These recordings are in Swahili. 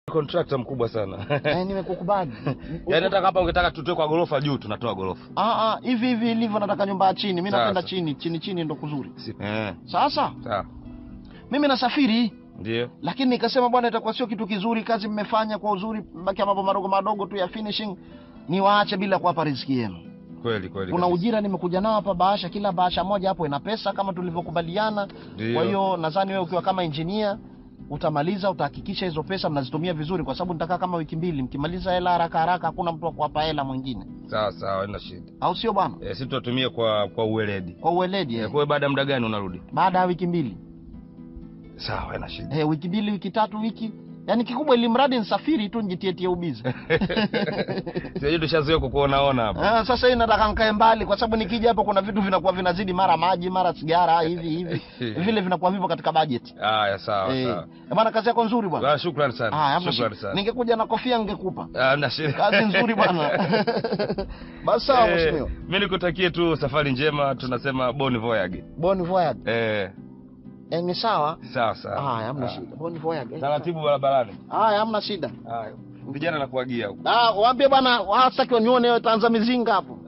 contractor mkubwa sana eh, nimekukubali yaani hata hapa ungetaka tutoe kwa gorofa juu tunatoa gorofa Ah, ah, hivi hivi ilivyo nataka nyumba ya chini mi Sasa. napenda chini chini chini ndo kuzuri Si- eh, sasa sawa mimi nasafiri ndio lakini nikasema bwana itakuwa sio kitu kizuri kazi mmefanya kwa uzuri bakia mambo madogo madogo tu ya finishing niwaache bila kuwapa riziki yenu kweli kweli kuna kabisa. ujira nimekuja nao hapa bahasha kila bahasha moja hapo ina pesa kama tulivyokubaliana Ndio. kwa hiyo nadhani wewe ukiwa kama engineer utamaliza utahakikisha hizo pesa mnazitumia vizuri kwa sababu nitakaa kama wiki mbili mkimaliza hela haraka haraka hakuna mtu wa kuwapa hela mwingine sawa sawa haina shida au sio bwana eh, si tutatumia kwa kwa uweledi kwa uweledi eh, eh. kwa hiyo baada ya muda gani unarudi baada ya wiki mbili sawa haina shida eh, wiki mbili wiki tatu wiki yaani kikubwa ili mradi nsafiri tu njitietie ubizi sijui tushazoea kukuonaona hapa Ah, sasa hii nataka nkae mbali kwa sababu nikija hapo kuna vitu vinakuwa vinazidi mara maji mara sigara hivi hivi vile vinakuwa vivyo katika bajeti haya sawa Eh, sawa bwana kazi yako nzuri bwana Ah, shukrani sana Ah, hamna shukrani shida. sana ningekuja na kofia ningekupa Ah, hamna shida kazi nzuri bwana basi sawa Eh, mheshimiwa mi nikutakie tu safari njema tunasema bon voyage bon voyage eh, eh, ni sawa sawa sawa haya hamna Ah. shida bon voyage eh. taratibu barabarani haya hamna shida haya vijana nakuagia huko ah waambie bwana wasitaki wanione wewe tanza mizinga hapo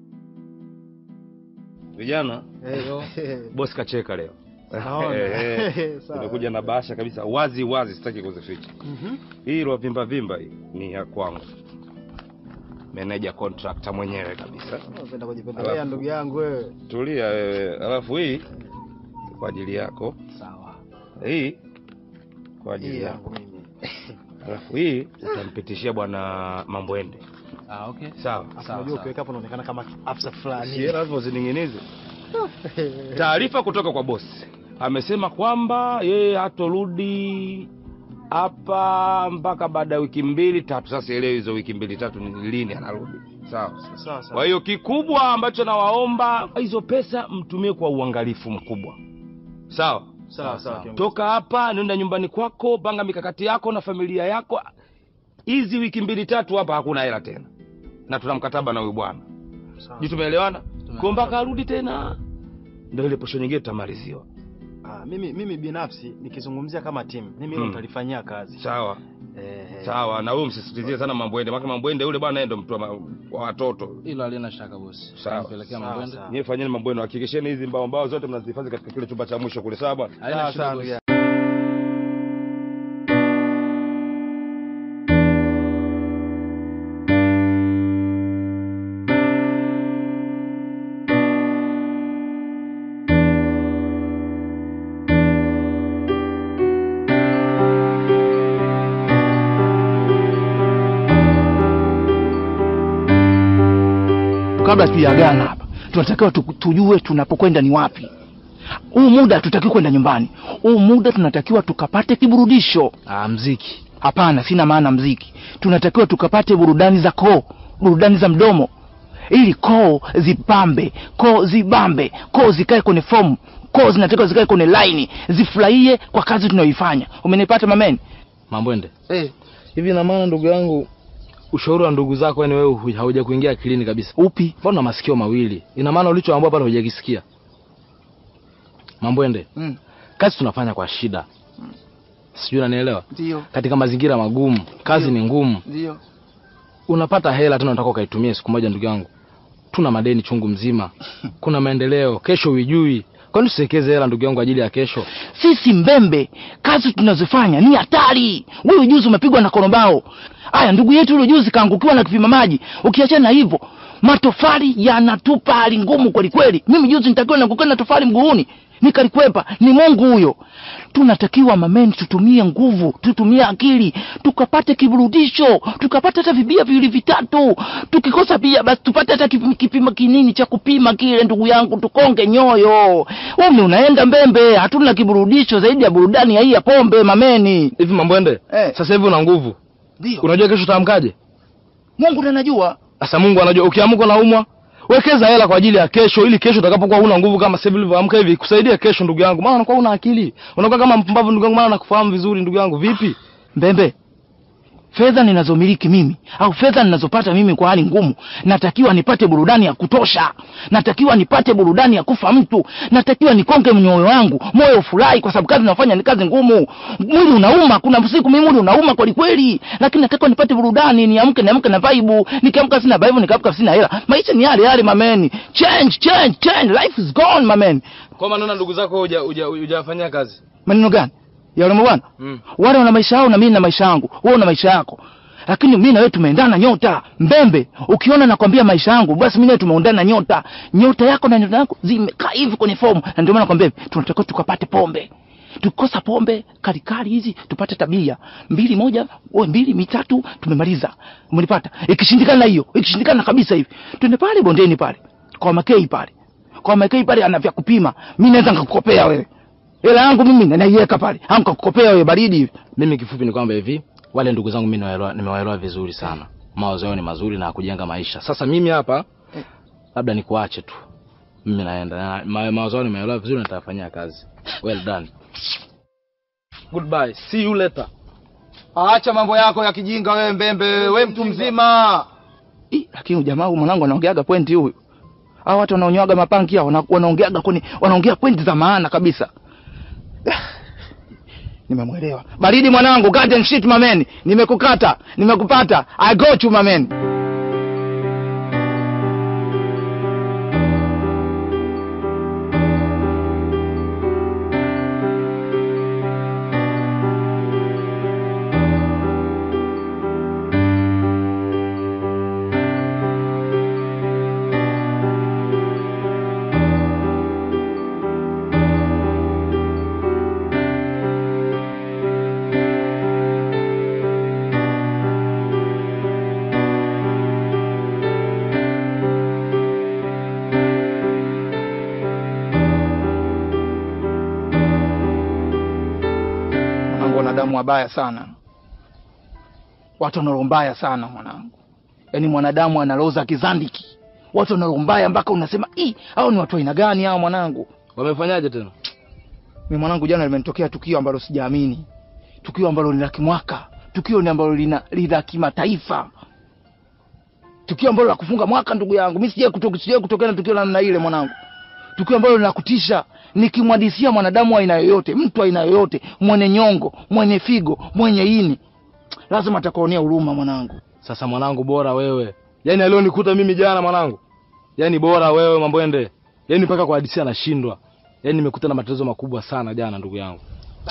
vijana bosi kacheka leo Naona. Eh, eh. Sawa. Nimekuja na bahasha kabisa wazi wazi, sitaki kuzificha. Mhm. Hii iliyovimba vimba hii ni ya kwangu, meneja contractor mwenyewe kabisa. Unapenda kujipendelea ndugu yangu wewe Tulia wewe, alafu hii kwa ajili yako, sawa hii kwa ajili hii yako, yangu mimi alafu hii utampitishia bwana Mambwende. Ah, okay. Sawa, unajua ukiweka hapo unaonekana kama afisa fulani si lazima zining'inize. Taarifa kutoka kwa bosi, amesema kwamba yeye hatorudi hapa mpaka baada ya wiki mbili tatu. Sasa elewi hizo wiki mbili tatu ni lini anarudi. Sawa. sawa Kwa hiyo kikubwa ambacho nawaomba, hizo pesa mtumie kwa uangalifu mkubwa. Sawa. sawa sawa kiongozi. Toka hapa nenda nyumbani kwako, panga mikakati yako na familia yako. Hizi wiki mbili tatu hapa hakuna hela tena, na tuna mkataba na huyu bwana Sawa. juu tumeelewana kwa mpaka arudi tena, ndio ile posho nyingine tutamaliziwa. Ah, mimi mimi binafsi nikizungumzia kama timu mimi hilo Hmm. nitalifanyia kazi Sawa eh, sawa, na wewe msisitizie sana Mambwende, maana Mambwende yule bwana yeye ndo mtu wa ma- wa watoto. Hilo halina shaka bosi. Sawa. Nampelekea Sawa, Mambwende. sawa. Nyie fanyeni Mambwende, hakikisheni hizi mbao mbao zote mnazihifadhi katika kile chumba cha mwisho kule, sawa bwana? Haina Sawa, shida sawa, bosi. ndugu kabla tujaagana hapa tunatakiwa tu, tujue tunapokwenda ni wapi huu muda hatutakiwi kwenda nyumbani huu muda tunatakiwa tukapate kiburudisho Ah, mziki. hapana sina maana mziki tunatakiwa tukapate burudani za koo burudani za mdomo ili koo zipambe koo zibambe koo zikae kwenye fomu koo zinatakiwa zikae kwenye laini zifurahie kwa kazi tunayoifanya umenipata mameni Mambwende. Eh, hivi na maana ndugu yangu ushauri wa ndugu zako yani wewe hu- hauja kuingia akilini kabisa. upi Mbona una masikio mawili? Ina maana ulichoambiwa pale hujakisikia. Mambwende. Mm. Kazi tunafanya kwa shida. Sijui unanielewa? ndio Katika mazingira magumu, kazi ni ngumu. ndio Unapata hela tena unataka ukaitumie siku moja ndugu yangu. Tuna madeni chungu mzima. Kuna maendeleo, kesho huijui. Kwani tusiwekeze hela ndugu yangu ajili ya kesho? sisi mbembe kazi tunazofanya ni hatari wewe juzi umepigwa na korobao aya ndugu yetu yule juzi kaangukiwa na kipima maji ukiachana na hivyo matofali yanatupa hali ngumu kweli kweli mimi juzi nitakiwa naangukiwa na tofali mguuni nikalikwepa ni mungu huyo tunatakiwa mameni tutumie nguvu tutumie akili tukapate kiburudisho tukapate hata vibia viwili vitatu tukikosa bia basi tupate hata kipima, kipima kinini cha kupima kile ndugu yangu tukonge nyoyo umi unaenda mbembe hatuna kiburudisho zaidi ya burudani ya hii ya pombe mameni Hivi Mambwende, Eh. sasa hivi una nguvu. ndio Unajua kesho utaamkaje? mungu ndo anajua Sasa Mungu anajua ukiamka unaumwa, wekeza hela kwa ajili ya kesho ili kesho utakapokuwa huna nguvu kama sasa hivi ulivyoamka hivi kusaidia kesho ndugu yangu. Maana unakuwa una akili. Unakuwa kama mpumbavu ndugu yangu maana nakufahamu vizuri ndugu yangu. Vipi? mbembe fedha ninazomiliki mimi au fedha ninazopata mimi kwa hali ngumu, natakiwa nipate burudani ya kutosha, natakiwa nipate burudani ya kufa mtu, natakiwa nikonge mnyoyo wangu, moyo ufurahi, kwa sababu kazi nafanya ni kazi ngumu. Mwili unauma, kuna siku mimi mwili unauma kweli kweli, lakini natakiwa nipate burudani, niamke niamke na vibe, nikiamka sina vibe, nikiamka sina hela. Maisha ni yale yale mameni, change change change, life is gone mameni. Kwa maana ndugu zako huja huja hujafanyia kazi. Maneno gani ya wale bwana? Mm. wale wana maisha yao na mimi na maisha yangu, wewe una maisha yako, lakini mimi na wewe tumeendana nyota mbembe. Ukiona nakwambia maisha yangu, basi mimi na wewe tumeendana nyota. Nyota yako na nyota yako zimekaa hivi kwenye fomu, na ndio maana nakwambia hivi, tunatakiwa tukapate pombe. Tukikosa pombe kalikali hizi tupate tabia mbili, moja wewe mbili, mitatu, tumemaliza. Umenipata? Ikishindikana hiyo, ikishindikana kabisa hivi, twende pale bondeni pale kwa Makei pale, kwa Makei pale ana vya kupima. Mimi naweza nikakukopea wewe hela yangu mimi na naiweka pale, au nikakukopea wewe baridi hivi. Mimi kifupi ni kwamba hivi wale ndugu zangu mimi nimewaelewa nimewaelewa vizuri sana. Mawazo yao ni mazuri na kujenga maisha. Sasa mimi hapa labda nikuache tu. Mimi naenda. Na ma, mawazo yao nimeelewa vizuri na nitafanyia kazi. Well done. Goodbye. See you later. Acha mambo yako ya kijinga wewe mbembe, wewe mtu mzima. Ih, lakini huyu jamaa huyu mwanangu anaongeaga pointi huyu. Hao watu wanaonyoaga mapanki hao wana- wanaongeaga kwenye wanaongea pointi za maana kabisa. Ah, Nimemwelewa. Baridi mwanangu, cut and shit mameni. Nimekukata, nimekupata. I got you mameni. Mwanangu, wanadamu wabaya sana, watu wana roho mbaya sana mwanangu. Yaani mwanadamu ana roho za kizandiki, watu wana roho mbaya mpaka unasema ii, hao ni watu wa aina gani hao mwanangu? Wamefanyaje tena? Mimi mwanangu, jana limenitokea tukio ambalo sijaamini, tukio ambalo ni la kimwaka, tukio ni ambalo lina la kimataifa, tukio ambalo la kufunga mwaka. Ndugu yangu, mimi sijai kutoka, sijai kutokea na tukio la namna ile mwanangu, tukio ambalo linakutisha. Nikimwadisia mwanadamu wa aina yoyote, mtu wa aina yoyote, mwenye nyongo, mwenye figo, mwenye ini, lazima atakuonea huruma mwanangu. Sasa mwanangu bora wewe. Yaani alionikuta mimi jana mwanangu. Yaani bora wewe Mambwende. Yaani mpaka kwa hadisi anashindwa. Yaani nimekuta na matatizo makubwa sana jana ndugu yangu.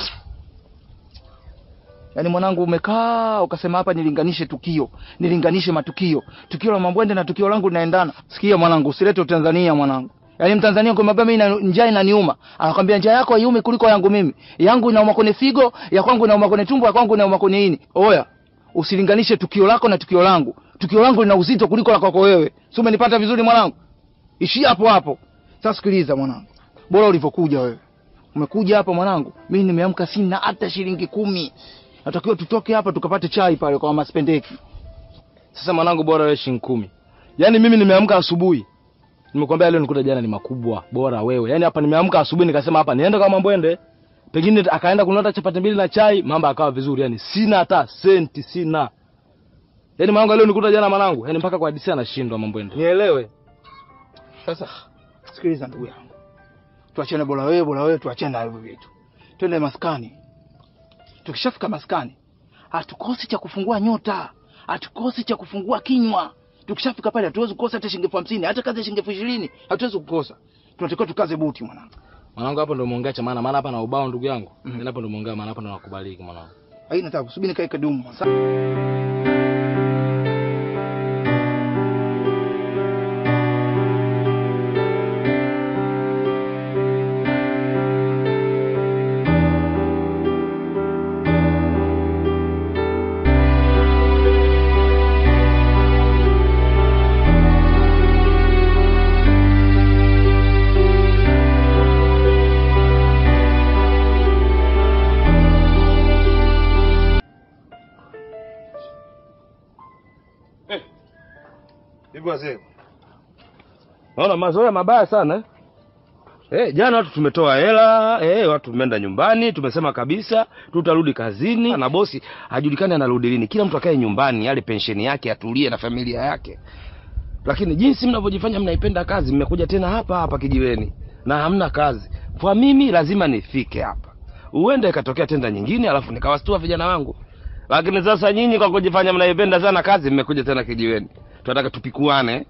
Yaani mwanangu, umekaa ukasema hapa nilinganishe tukio, nilinganishe matukio, tukio la Mambwende na tukio langu linaendana. Sikia mwanangu, usilete Tanzania mwanangu. Yaani Mtanzania kwa mimi na njaa inaniuma, anakwambia njaa yako haiumi kuliko yangu mimi. Yangu inauma kwenye figo, ya kwangu inauma kwenye tumbo, ya kwangu inauma kwenye ini. Oya, usilinganishe tukio lako na tukio langu. Tukio langu lina uzito kuliko la kwako wewe. Si umenipata vizuri mwanangu? Ishia hapo hapo. Sasa sikiliza mwanangu, bora ulivyokuja wewe. Umekuja hapa mwanangu, mimi nimeamka sina hata shilingi kumi. Natakiwa tutoke hapa tukapate chai pale kwa Maspendeki. Sasa mwanangu bora wewe shilingi kumi. Yaani mimi nimeamka asubuhi. Nimekwambia leo nikuta jana ni makubwa. Bora wewe. Yaani hapa nimeamka asubuhi nikasema hapa niende kwa Mambwende. Pengine akaenda kununua chapati mbili na chai, mambo akawa vizuri. Yaani sina hata senti sina. Yaani mwanangu leo nikuta jana mwanangu. Yaani mpaka kwa hadisi anashindwa Mambwende. Nielewe. Sasa sikiliza ndugu yangu, tuachane, bora wewe, bora wewe, tuachane na hivyo vitu, twende maskani. Tukishafika maskani, hatukosi cha kufungua nyota, hatukosi cha kufungua kinywa. Tukishafika pale, hatuwezi kukosa hata shilingi elfu hamsini hata kazi ya shilingi elfu ishirini hatuwezi kukosa. Tunatakiwa tukaze buti, mwanangu. Mwanangu hapo ndo umeongea cha maana, maana hapa na ubao ndugu yangu. Mhm. Mimi hapo ndo umeongea maana hapa ndo nakubaliki mwanangu. Haina tabu, subiri nikae kadumu. mwanangu. Hivi wazee, naona mazoea mabaya sana eh? Eh, jana watu tumetoa hela, eh, watu tumeenda nyumbani, tumesema kabisa tutarudi kazini na bosi hajulikani anarudi lini. Kila mtu akae nyumbani, ale pensheni yake, atulie na familia yake. Lakini jinsi mnavyojifanya mnaipenda kazi, mmekuja tena hapa hapa kijiweni na hamna kazi. Kwa mimi lazima nifike hapa. Uende ikatokea tenda nyingine alafu nikawastua vijana wangu. Lakini sasa nyinyi kwa kujifanya mnaipenda sana kazi, mmekuja tena kijiweni. Tunataka tupikuane.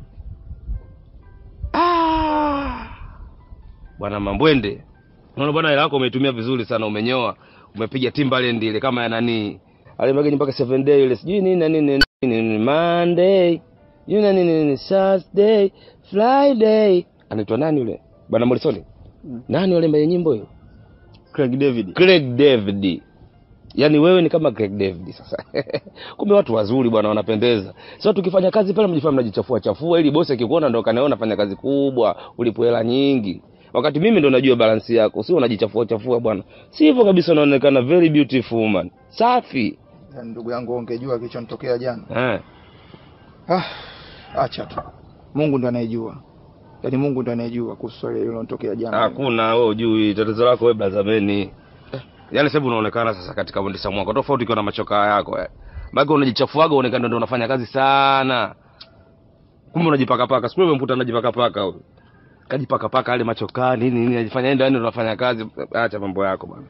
Ah! Bwana Mambwende, unaona bwana, hela yako umeitumia vizuri sana, umenyoa, umepiga Timbaland ile kama ya nani alimageni mpaka seven day ile sijui nini na nini nini, nini Monday yule na nini nini Saturday Friday, anaitwa nani yule bwana Morrison? Nani yule mwenye nyimbo hiyo? Craig David. Craig David. Yaani wewe ni kama Craig David sasa. Kumbe watu wazuri bwana wanapendeza. Sasa tukifanya kazi pale mjifanya mnajichafua chafua ili bosi akikuona ndo kanaona fanya kazi kubwa, ulipo hela nyingi. Wakati mimi ndo najua balansi yako, sio unajichafua chafua bwana. Si hivyo kabisa unaonekana very beautiful woman. Safi. Yaani ndugu yangu ungejua kilichonitokea jana. Eh. Ah, acha tu. Mungu ndo anayejua. Yaani Mungu ndo anayejua kuhusu swali lililotokea jana. Hakuna wewe hujui tatizo lako wewe blazameni. Yaani sasa hivi unaonekana sasa katika mwendesha mwako tofauti ukiwa na machoka yako eh. Maana unajichafuaga uonekana ndio unafanya kazi sana. Kumbe unajipaka paka. Siku ile mkuta anajipaka paka huyo. Kajipaka paka yale machoka nini nini anajifanya yeye ndio yani unafanya kazi. Acha mambo yako bwana.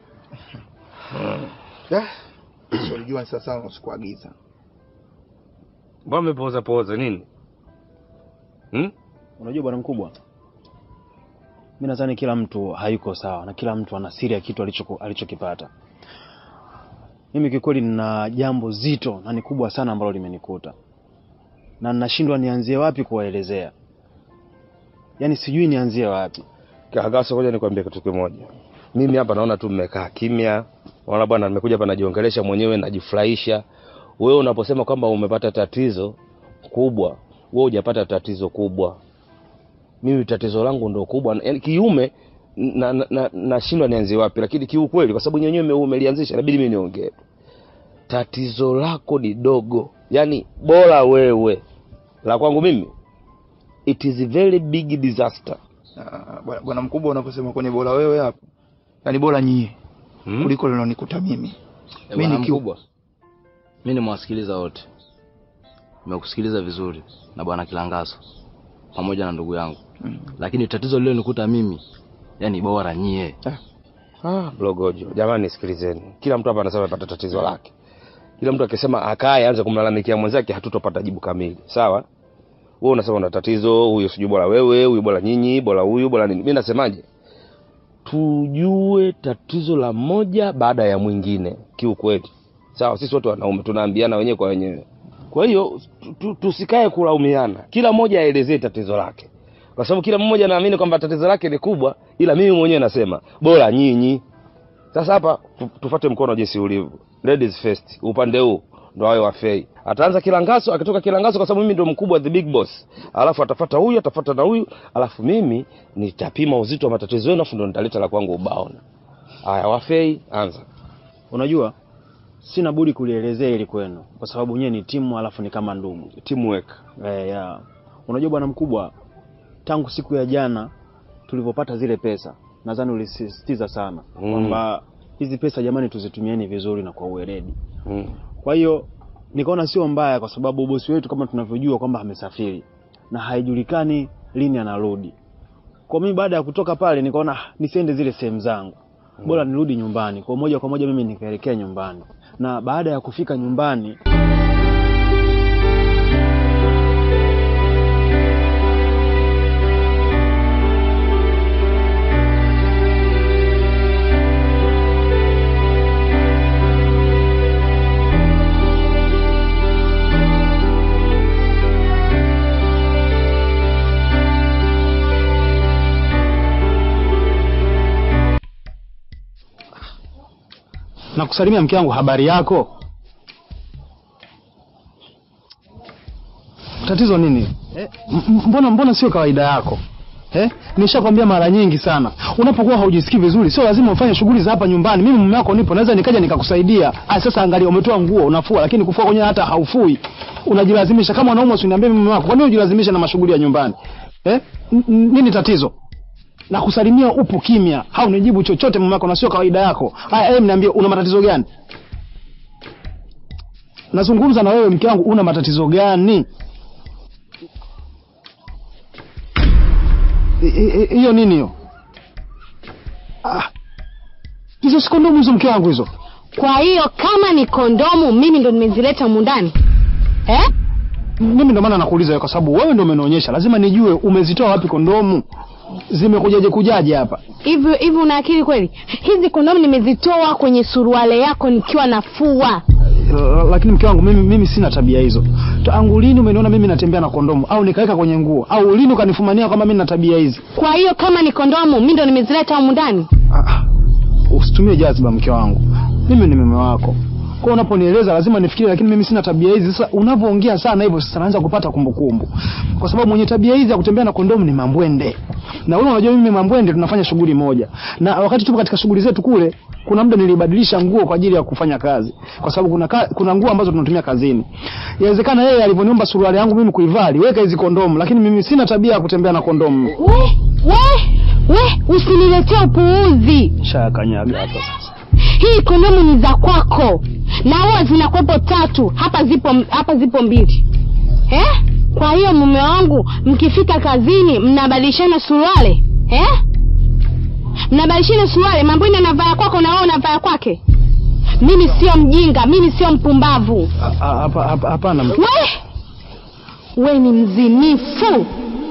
Ah, sio ulijua ni sasa usikuagiza. Mbona umepoza poza nini? Hmm? Unajua bwana mkubwa, mi nadhani kila mtu hayuko sawa na kila mtu ana siri ya kitu alicho alichokipata. Mimi kikweli nina jambo zito na ni kubwa sana ambalo limenikuta na ninashindwa nianzie wapi kuwaelezea, yaani sijui nianzie wapi. Kagaso, ngoja nikwambie kitu kimoja. Mimi hapa naona tu mmekaa kimya. Unaona bwana, nimekuja hapa najiongelesha mwenyewe, najifurahisha. Wewe unaposema kwamba umepata tatizo kubwa, wewe hujapata tatizo kubwa. Mimi tatizo langu ndo kubwa, yaani kiume na na, na, nashindwa nianzie wapi, lakini kiukweli, kwa sababu nyenyewe umelianzisha, inabidi mimi niongee. Tatizo lako ni dogo, yaani bora wewe. La kwangu mimi, it is a very big disaster. Ah, bwana bwana mkubwa unaposema kwenye bora wewe hapo. Yaani bora nyie Hmm? kuliko lilonikuta mimi. Eh, Mimi bwana nikiwa- mkubwa, mi nimewasikiliza wote, nimekusikiliza vizuri na bwana Kilangaso pamoja na ndugu yangu, Mm. lakini tatizo lililonikuta mimi, yani bora nyie. Ah, blogojo. Jamani nisikilizeni. Kila mtu hapa anasema amepata tatizo lake. Kila mtu akisema akae aanze kumlalamikia mwenzake hatutopata jibu kamili. Sawa? Wewe unasema una tatizo, huyo sijui bora wewe, huyu bora nyinyi, bora huyu, bora nini. Mimi nasemaje? Tujue tatizo la moja baada ya mwingine kiukweli. Sawa, sisi wote wanaume tunaambiana wenyewe kwa wenyewe. Kwa hiyo tu- tu- tusikae kulaumiana. Kila mmoja aelezee tatizo lake. Kwa sababu kila mmoja anaamini kwamba tatizo lake ni kubwa, ila mimi mwenyewe nasema bora nyinyi. Sasa hapa tu- tufate mkono jinsi ulivyo. Ladies first, upande huu ndo awe wafei. Ataanza Kilangaso, akitoka Kilangaso kwa sababu mimi ndo mkubwa the big boss. Alafu atafata huyu, atafata na huyu, alafu mimi nitapima uzito wa matatizo yenu afu ndo nitaleta la kwangu ubaona. Haya wafei, anza. Unajua, sina budi kulielezea ili kwenu, kwa sababu nyewe ni timu, alafu ni kama ndugu. Teamwork. Eh, ya. Unajua bwana mkubwa, tangu siku ya jana tulivyopata zile pesa, nadhani ulisisitiza sana Mm. kwamba hizi pesa jamani, tuzitumieni vizuri na kwa uweledi. Mm. Kwa hiyo nikaona sio mbaya, kwa sababu bosi wetu kama tunavyojua kwamba amesafiri na haijulikani lini anarudi. Kwa mimi baada ya kutoka pale nikaona "Ah, nisiende zile sehemu zangu, bora nirudi nyumbani. Kwa moja kwa moja mimi nikaelekea nyumbani, na baada ya kufika nyumbani na kusalimia mke wangu, habari yako? Tatizo nini? Eh, m- m- mbona mbona sio kawaida yako? Eh? Nishakwambia mara nyingi sana. Unapokuwa haujisikii vizuri, sio lazima ufanye shughuli za hapa nyumbani. Mimi mume wako nipo, naweza nikaja nikakusaidia. Ah, sasa angalia umetoa nguo unafua, lakini kufua kwenyewe hata haufui. Unajilazimisha kama unaumwa usiniambie mume wako. Kwa nini ujilazimisha na mashughuli ya nyumbani? Eh? N- n- Nini tatizo? na kusalimia upo kimya, haunijibu chochote mume wako, na sio kawaida yako. Haya, em, niambie, una matatizo gani? Nazungumza na wewe mke wangu, una matatizo gani? I- i- i- Hiyo nini hiyo? Ah, hizo si kondomu hizo, mke wangu hizo. Kwa hiyo kama ni kondomu, mimi ndo nimezileta humu ndani eh? Mimi ndo maana nakuuliza wewe, kwa sababu wewe ndo umenionyesha, lazima nijue umezitoa wapi kondomu, zimekujaje kujaje hapa. Hivi hivi una akili kweli? Hizi kondomu nimezitoa kwenye suruale yako nikiwa nafua. L- lakini mke wangu mimi, mimi sina tabia hizo. Tangu lini umeniona mimi natembea na kondomu au nikaweka kwenye nguo au lini ukanifumania kwamba mimi na tabia hizi? Kwa hiyo kama ni kondomu, mimi ndo nimezileta humu ndani. Ah, usitumie jaziba mke wangu, mimi ni mume wako. Kwa unaponieleza lazima nifikirie, lakini mimi sina tabia hizi. Sasa unavyoongea sana hivyo, sasa naanza kupata kumbukumbu, kwa sababu mwenye tabia hizi ya kutembea na kondomu ni Mambwende, na wewe unajua mimi Mambwende tunafanya shughuli moja, na wakati tupo katika shughuli zetu kule, kuna muda nilibadilisha nguo kwa ajili ya kufanya kazi, kwa sababu kuna ka, kuna nguo ambazo tunatumia kazini. Inawezekana yeye alivyoniomba suruali yangu mimi kuivaa, aliweka hizi kondomu, lakini mimi sina tabia ya kutembea na kondomu. We, we, we, usiniletee upuuzi. Shakanyaga hapa sasa. Hii kondomu ni za kwako na huwa zinakuwepo tatu, hapa zipo hapa zipo mbili eh? Kwa hiyo mume wangu, mkifika kazini mnabadilishana suruale eh? Mnabadilishana suruale, Mambwini anavaa kwako na wewe unavaa kwake. Mimi sio mjinga, mimi sio mpumbavu. Ah, ah, hapa- hapa- Hapana mke We, we ni mzinifu.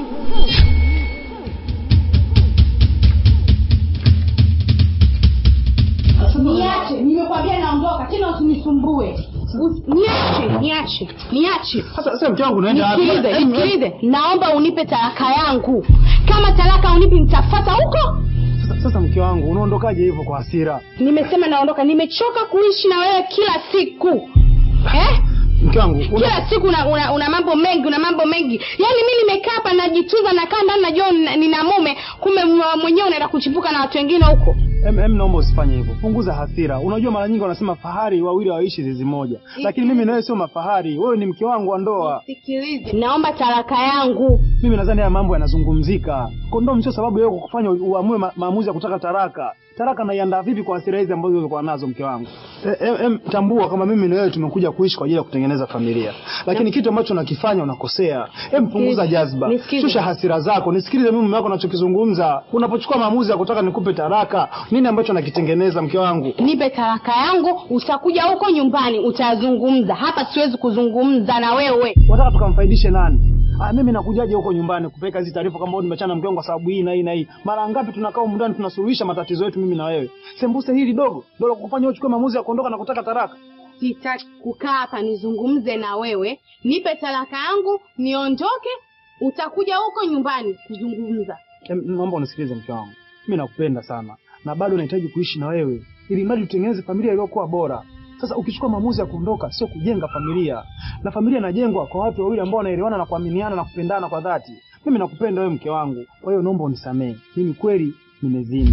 Niache, nimekwambia naondoka, tena usinisumbue. Usi- Niache, niache, niache. Sasa sasa mke wangu naenda wapi? Nisikilize, Em, nisikilize. Naomba unipe talaka yangu. Kama talaka unipi nitafuata huko. Sasa, sasa mke wangu unaondokaje hivyo kwa hasira? Nimesema naondoka, nimechoka kuishi na wewe kila siku. Eh? Mke wangu una... kila siku una, una, una mambo mengi una mambo mengi yaani mi nimekaa hapa najitunza nakaa ndani najua nina- nina mume kumbe mwa- mwenyewe unaenda kuchipuka na watu wengine huko em, em, naomba usifanye hivyo. Punguza hasira. Unajua mara nyingi wanasema fahari wawili waishi zizi moja, lakini mimi na wewe sio mafahari. Wewe ni mke wangu wa ndoa. sikilize naomba talaka yangu Mimi nadhani haya mambo yanazungumzika. Kondomu sio sababu wewe kufanya uamue ma, maamuzi ya kutaka taraka. Taraka naiandaa vipi kwa hasira hizi ambazo ulikuwa nazo mke wangu? E, em, em, tambua kama mimi na wewe tumekuja kuishi kwa ajili ya kutengeneza familia, lakini kitu ambacho unakifanya unakosea. Em, punguza jazba, Nisikize. shusha hasira zako, nisikilize mimi mume wako unachokizungumza. Unapochukua maamuzi ya kutaka nikupe taraka, nini ambacho nakitengeneza mke wangu? nipe talaka yangu utakuja huko nyumbani utazungumza hapa siwezi kuzungumza na wewe Wataka tukamfaidishe nani? Ah, mimi nakujaje huko nyumbani kupeleka hizi taarifa kwamba wewe nimechana na mke wangu kwa sababu hii na hii na hii. Mara ngapi tunakaa humu ndani tunasuluhisha matatizo yetu mimi na wewe. Sembuse hili dogo, dogo kufanya wewe uchukue maamuzi ya kuondoka na kutaka taraka. sitaki kukaa hapa nizungumze na wewe nipe talaka yangu niondoke utakuja huko nyumbani kuzungumza Em, Naomba unisikilize mke wangu. Mimi nakupenda sana na bado nahitaji kuishi na wewe ili mradi tutengeneze familia iliyokuwa bora. Sasa ukichukua maamuzi ya kuondoka sio kujenga familia. Na familia inajengwa kwa watu wawili ambao wanaelewana na kuaminiana na kupendana kwa dhati. Mimi nakupenda wewe mke wangu. Kwa hiyo naomba unisamehe. Mimi kweli nimezini.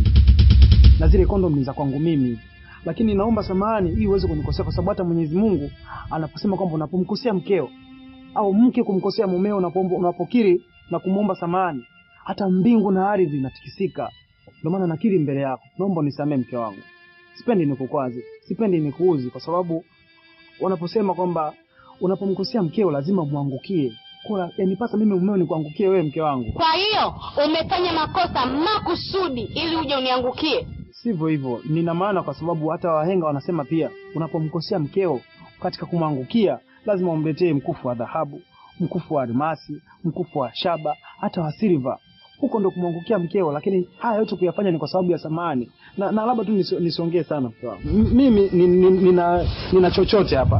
Na zile kondom ni za kwangu mimi. Lakini naomba samahani ili uweze kunikosea kwa sababu hata Mwenyezi Mungu anaposema kwamba unapomkosea mkeo au mke kumkosea mumeo unapomba- unapokiri na kumwomba samahani hata mbingu na ardhi inatikisika. Ndio maana nakiri mbele yako, naomba unisamehe mke wangu. Sipendi nikukwaze, sipendi nikuuzi, kwa sababu wanaposema kwamba unapomkosea mkeo lazima mwangukie. Kwa yanipasa mimi mumeo nikuangukie wewe mke wangu, kwa hiyo umefanya makosa makusudi ili uje uniangukie sivyo hivyo. Nina maana kwa sababu hata wahenga wanasema pia, unapomkosea mkeo katika kumwangukia lazima umletee mkufu wa dhahabu, mkufu wa almasi, mkufu wa shaba, hata wa silva. Huko ndo kumwangukia mkeo, lakini haya yote kuyafanya ni kwa sababu ya samani na, na labda tu nisi- nisiongee sana mke wangu. M- Mimi ni- ni- nina, nina chochote hapa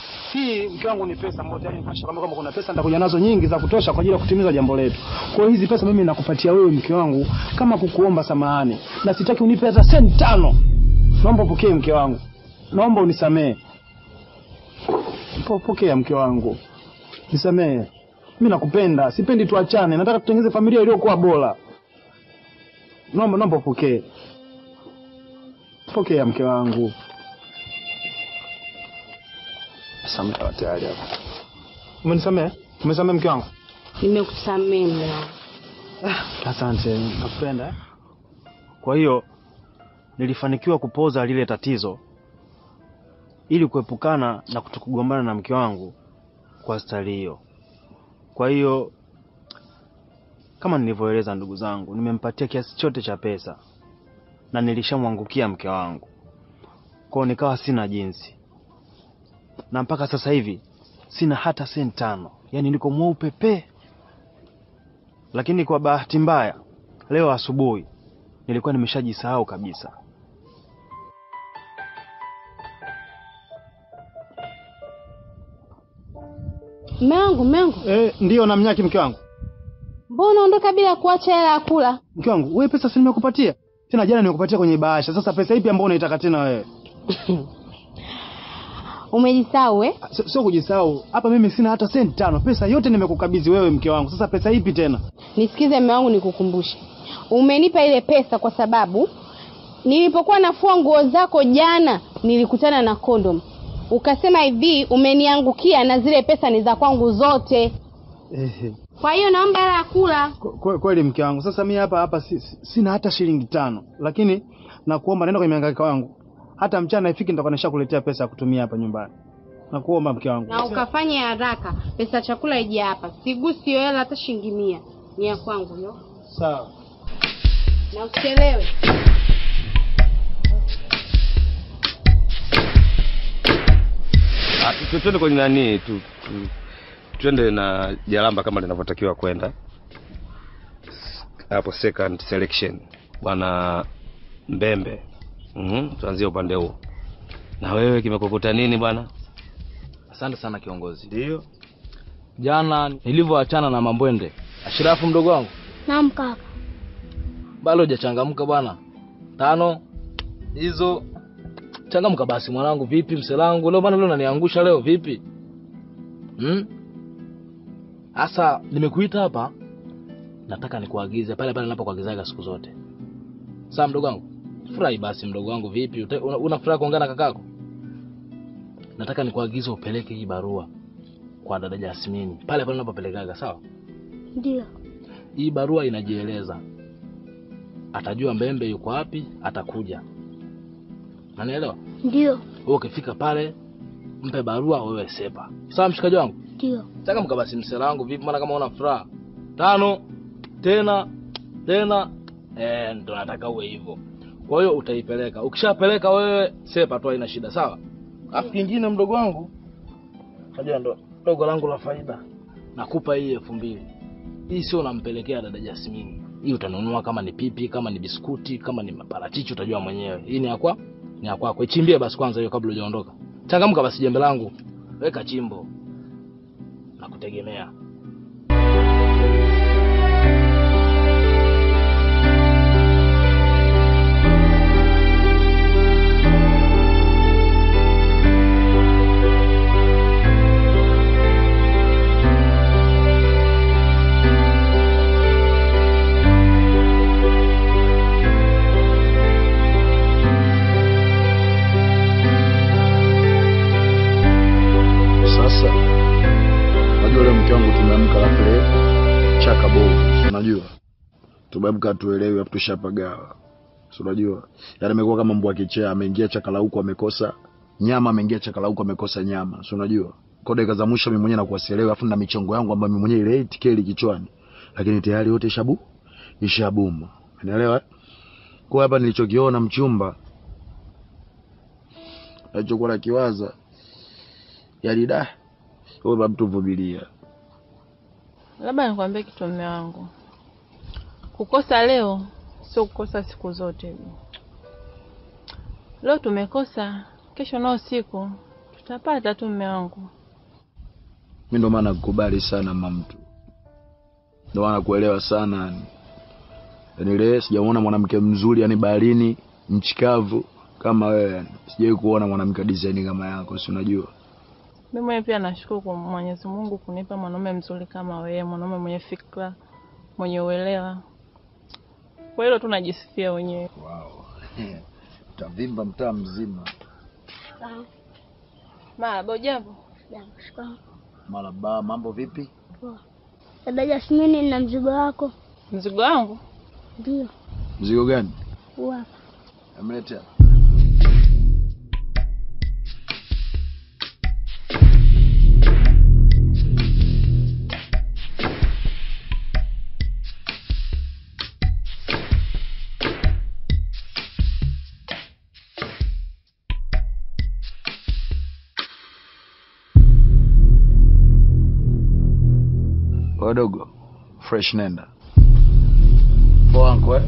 hii mke wangu ni pesa ambayo tayari nimesha kwamba kama kuna pesa nitakuja nazo nyingi za kutosha kwa ajili ya kutimiza jambo letu. Kwa hiyo hizi pesa mimi nakupatia wewe mke wangu kama kukuomba samahani, na sitaki unipe hata senti tano. Naomba upokee mke wangu, naomba unisamehe. Po- Pokea mke wangu, nisamehe. Mimi nakupenda, sipendi tuachane, nataka tutengeneze familia iliyokuwa bora. Naomba naomba upokee, pokea mke wangu. Samehe tayari hapa. Umenisamehe? Umesamehe mke wangu? nimekusamehe mume wangu Asante, nakupenda. Kwa hiyo nilifanikiwa kupoza lile tatizo ili kuepukana na kutokugombana na mke wangu kwa stali hiyo. Kwa hiyo kama nilivyoeleza, ndugu zangu, nimempatia kiasi chote cha pesa na nilishamwangukia mke wangu, kwa hiyo nikawa sina jinsi, na mpaka sasa hivi sina hata senti tano, yaani niko mweupe pe. Lakini kwa bahati mbaya, leo asubuhi nilikuwa nimeshajisahau kabisa. Mume wangu, mume wangu, Eh, ndiyo namnyaki mke wangu. mbona unaondoka bila kuacha hela ya kula? Mke wangu, wewe pesa si nimekupatia tena, jana nimekupatia kwenye bahasha. Sasa pesa ipi ambayo unaitaka tena wewe? Umejisahau eh? Sio sio kujisahau hapa, mimi sina hata senti tano. Pesa yote nimekukabidhi wewe mke wangu, sasa pesa ipi tena? Nisikize mume wangu, nikukumbushe, umenipa ile pesa kwa sababu nilipokuwa nafua nguo zako jana nilikutana na kondom, ukasema hivi umeniangukia na zile pesa ni za kwangu zote, Ehe, kwa hiyo naomba hela ya kula. kwe- kwe- kweli mke wangu. Sasa mimi hapa hapa si, si- sina hata shilingi tano, lakini nakuomba nenda kwenye mihangaiko wangu, hata mchana ifiki nitakuwa nishakuletea pesa ya kutumia hapa nyumbani. Nakuomba mke wangu. na ukafanya haraka, pesa ya chakula ije hapa, sigusi hiyo hela hata shilingi mia, ni ya kwangu hiyo, Sawa. na usichelewe. Ah, tu- tu- twende kwenye nani tu, tu, twende na jalamba kama linavyotakiwa kwenda hapo second selection bwana mbembe mm tuanzie upande huo na wewe kimekukuta nini bwana Asante sana kiongozi. ndio Jana nilivyoachana na Mambwende, Ashirafu mdogo wangu, Naam kaka. bado hujachangamka bwana. Tano hizo changamka basi mwanangu. Vipi mselangu leo bwana, leo unaniangusha leo vipi? Hmm? Asa nimekuita hapa, nataka nikuagize pale pale ninapokuagizaga siku zote. Sawa mdogo wangu, furahi basi mdogo wangu. Vipi Uta- una, una furaha kuongea na kakako? Nataka nikuagize upeleke hii barua kwa dada Jasmini pale pale unapopelekaga, sawa? Ndio. Hii barua inajieleza, atajua Mbembe yuko wapi, atakuja. Nanielewa? Ndio. Wewe ukifika pale, mpe barua, wewe sepa. Sawa mshikaji wangu? Ndio. Changamka basi msela wangu, vipi? Maana kama una furaha tano tena tena, eh, ndo nataka uwe hivyo. Kwa hiyo utaipeleka, ukishapeleka wewe sepa tu, haina shida, sawa? Alafu kingine, mdogo wangu, unajua ndo dogo langu la faida, nakupa hii elfu mbili. Hii sio unampelekea dada Jasmine, hii utanunua kama ni pipi, kama ni biskuti, kama ni maparachichi, utajua mwenyewe. Hii ni yakwa ni ya kwako, ichimbie basi kwanza hiyo kabla hujaondoka. Changamka basi, jembe langu, weka chimbo na kutegemea. Sasa unajua leo mke wangu tumeamka alafu leo chaka bovu, si unajua tumeamka tuelewi, afu tushapagawa, si unajua yani amekuwa kama mbwa kichaa, ameingia chaka la huku amekosa nyama, ameingia chaka la huku amekosa nyama, si unajua kwa dakika za mwisho mimi mwenyewe nakuwa sielewi, afu na michongo yangu ambayo mimi mwenyewe ile tikeli kichwani, lakini tayari yote ishabu ishabuma, unaelewa? Kwa hapa nilichokiona mchumba alichokuwa nakiwaza yani da wewe mtu vumilia. Labda nikwambie kitu mume wangu, kukosa leo sio kukosa siku zote. Leo tumekosa, kesho nao siku tutapata tu mume wangu. Mimi ndo maana nakukubali sana mamtu, ndo maana nakuelewa sana yani. Yani leo sijamuona mwanamke mzuri yani baharini mchikavu kama wewe yani. Sijawahi kuona mwanamke design kama yako, si unajua? Mimi mwenyewe pia nashukuru kwa Mwenyezi Mungu kunipa mwanaume mzuri kama wewe, mwanaume mwenye fikra, mwenye uelewa. Kwa hilo tu najisifia wenyewe. Wow. Utavimba mtaa mzima. Sawa. Marahaba, jambo. Jambo. Maraba, mambo vipi? Poa. Dada Jasmine na mzigo wako. Mzigo wangu Mzigo gani? Huu hapa. Amletea. Wadogo, fresh nenda. Poa anko eh?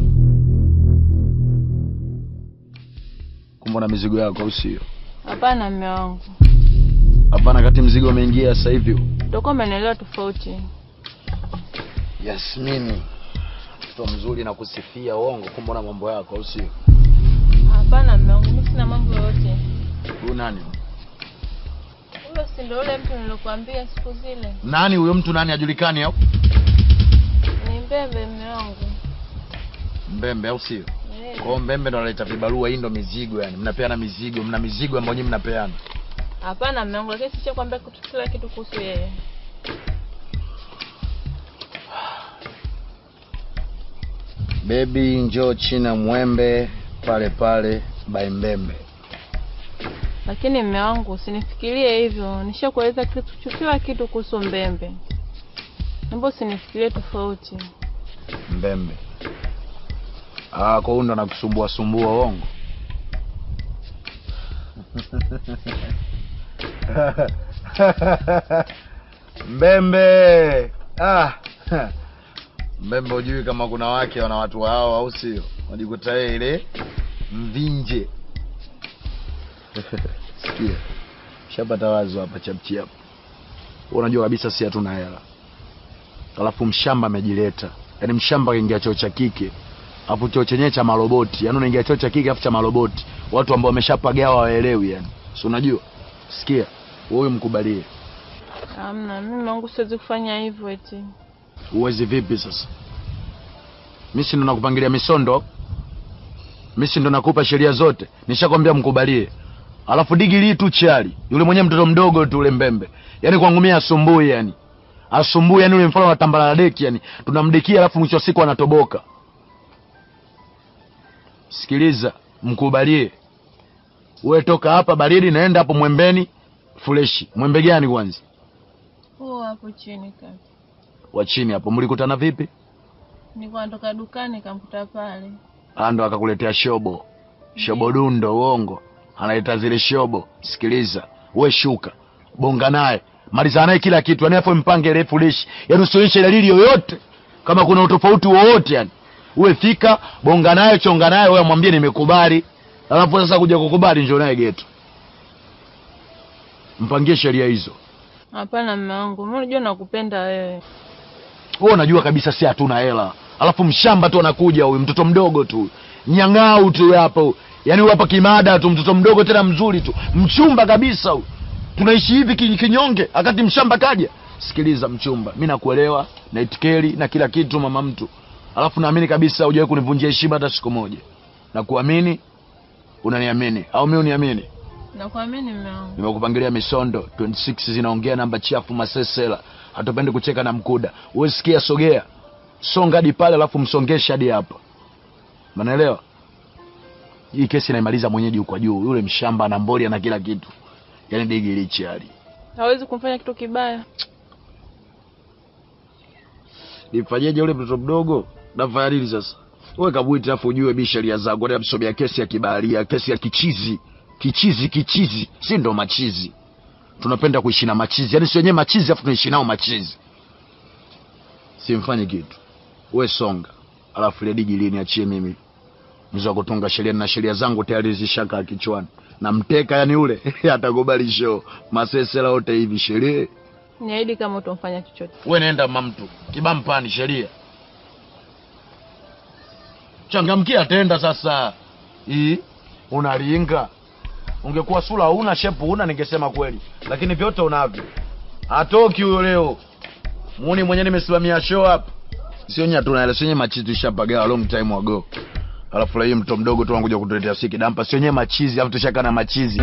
Kumbe na mizigo yako au sio? Hapana mme wangu, Hapana, kati mzigo umeingia sasa hivi. utakuwa umenielewa tofauti. Yasmini, mtoto mzuri na kusifia uongo, kumbe na mambo yako au sio? Hapana mme wangu, mimi sina mambo yoyote. Huyu nani? Huyo si ndio yule mtu nilokuambia siku zile? Nani huyo mtu nani ajulikani au? Ni Mbembe mme wangu. Mbembe au sio? Eh. Kwa hiyo Mbembe ndo analeta vibarua, hii ndo mizigo yani. Mnapeana mizigo, mna mizigo ambayo nyinyi mnapeana. Hapana mme wangu, lakini sishakwambia kitu kila kitu kuhusu yeye. Baby njoo China mwembe pale pale by Mbembe. Lakini mme wangu, usinifikirie hivyo. Nishakueleza kitu kila kitu kuhusu Mbembe. Naomba usinifikirie tofauti. Mbembe. Ah, kwa hiyo ndo anakusumbua sumbua uongo. Mbembe. Ah. Mbembe hujui kama kuna wake wana watu wao au sio? Unajikuta yeye ile mvinje. Sikia. Shapata wazo hapa chapchi hapa. Unajua kabisa si hatuna hela. Alafu mshamba amejileta. Yaani mshamba kaingia choo cha kike. Alafu choo chenyewe cha maroboti. Yaani unaingia choo cha kike afu cha maroboti. Watu ambao wameshapagawa waelewi yani. Si unajua? Sikia. Wewe mkubalie. Hamna, mimi mme wangu siwezi kufanya hivyo eti. Uwezi vipi sasa? Mimi si ndo nakupangilia misondo. Mimi si ndo nakupa sheria zote. Nishakwambia mkubalie. Alafu digili tu chali. Yule mwenye mtoto mdogo tu ule mbembe. Yaani kwangu mimi asumbui yani. Asumbui yani ule mfano wa tambala deki yani. Tunamdekia alafu mwisho wa siku anatoboka. Sikiliza, mkubalie. Wewe toka hapa baridi naenda hapo mwembeni freshi. Mwembe gani kwanza? Huo hapo chini kaka. Wa chini hapo mlikutana vipi? Nilikuwa natoka dukani nikamkuta pale. Ah, ndo akakuletea shobo shobo dundo uongo analeta zile shobo sikiliza we shuka bonga naye maliza naye kila kitu yani afu mpange refu lishi yani usionyeshe dalili yoyote kama kuna utofauti wowote yani uwe fika bonga naye chonga naye wewe mwambie nimekubali alafu sasa kuja kukubali njoo naye geto mpangie sheria hizo Hapana mme wangu, mimi unajua nakupenda wewe. wewe unajua kabisa si hatuna hela alafu mshamba tu anakuja huyu mtoto mdogo tu nyang'au tu hapo yaani huyu hapa kimada tu mtoto mdogo tena mzuri tu mchumba kabisa huyu tunaishi hivi ki- kinyonge akati mshamba kaja sikiliza mchumba mi nakuelewa na itikeli na kila kitu mama mtu alafu naamini kabisa hujawahi kunivunjia heshima hata siku moja na kuamini unaniamini au mi uniamini Nakuamini mme wangu. nimekupangilia misondo 26 zinaongea namba chafu masesela hatupendi kucheka na mkuda uwe sikia sogea songa hadi pale alafu msongeshe hadi hapa manaelewa hii kesi naimaliza mwenyeji huko juu yule mshamba na mboli na kila kitu yaani digi lichi hali Hawezi kumfanya kitu kibaya. nifanyeje yule mtoto mdogo nafanya nini sasa wewe kabwiti alafu ujue bi sheria zangu hata msomea kesi ya kibaharia kesi ya kichizi kichizi kichizi si ndo machizi tunapenda kuishi na machizi yaani si wenyewe machizi alafu tunaishi nao machizi simfanye kitu we songa alafu ile digi lini achie mimi mzee wa kutunga sheria na sheria zangu tayari zishaka kichwani na mteka yani ule atakubali show masesela wote hivi sheria Niahidi kama utomfanya chochote. we nenda mamtu kibampani sheria changamkia tenda sasa hii unalinga ungekuwa sura una shepu una ningesema kweli lakini vyote unavyo hatoki huyo leo muni mwenyewe nimesimamia show hapa sio nya tunaele sio nye machizi tushapagawa long time ago alafu la hii mto mdogo tu anakuja kutuletea siki dampa sio nye machizi alafu tushaka na machizi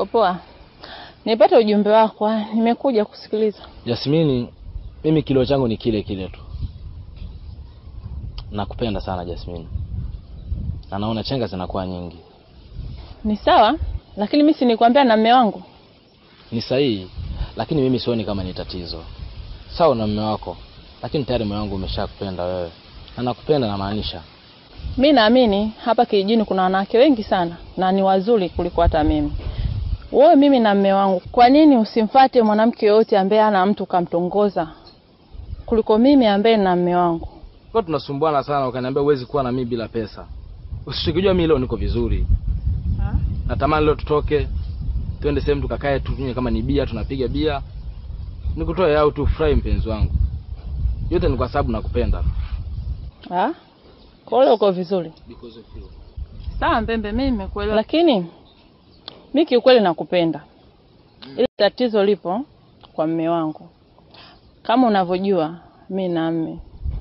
Niko poa. Nipate ujumbe wako, ah, nimekuja kusikiliza. Jasmini, mimi kilio changu ni kile kile tu. Nakupenda sana Jasmini, na naona chenga zinakuwa nyingi. Ni sawa, lakini mimi si nikwambia na mme wangu. Ni sahihi, lakini mimi sioni kama ni tatizo. Sawa na mume wako, lakini tayari mume wangu umeshakupenda wewe, na nakupenda namaanisha. Mi naamini hapa kijijini kuna wanawake wengi sana na ni wazuri kuliko hata mimi. Wewe mimi na mme wangu, kwa nini usimfate mwanamke yoyote ambaye ana mtu ukamtongoza kuliko mimi ambaye na mme wangu? Kwa tunasumbuana sana, ukaniambia huwezi kuwa na mimi bila pesa. Usichokijua mimi leo niko vizuri. Natamani leo tutoke twende sehemu tukakae tu tunywe kama ni bia, tunapiga bia, nikutoe au tu furahi, mpenzi wangu. Yote ni kwa sababu nakupenda. Ah? Kwa hiyo uko vizuri. Sawa Mbembe, mimi nimekuelewa. Lakini mi kiukweli nakupenda. Ile tatizo lipo kwa mme wangu. Kama unavyojua mi na mme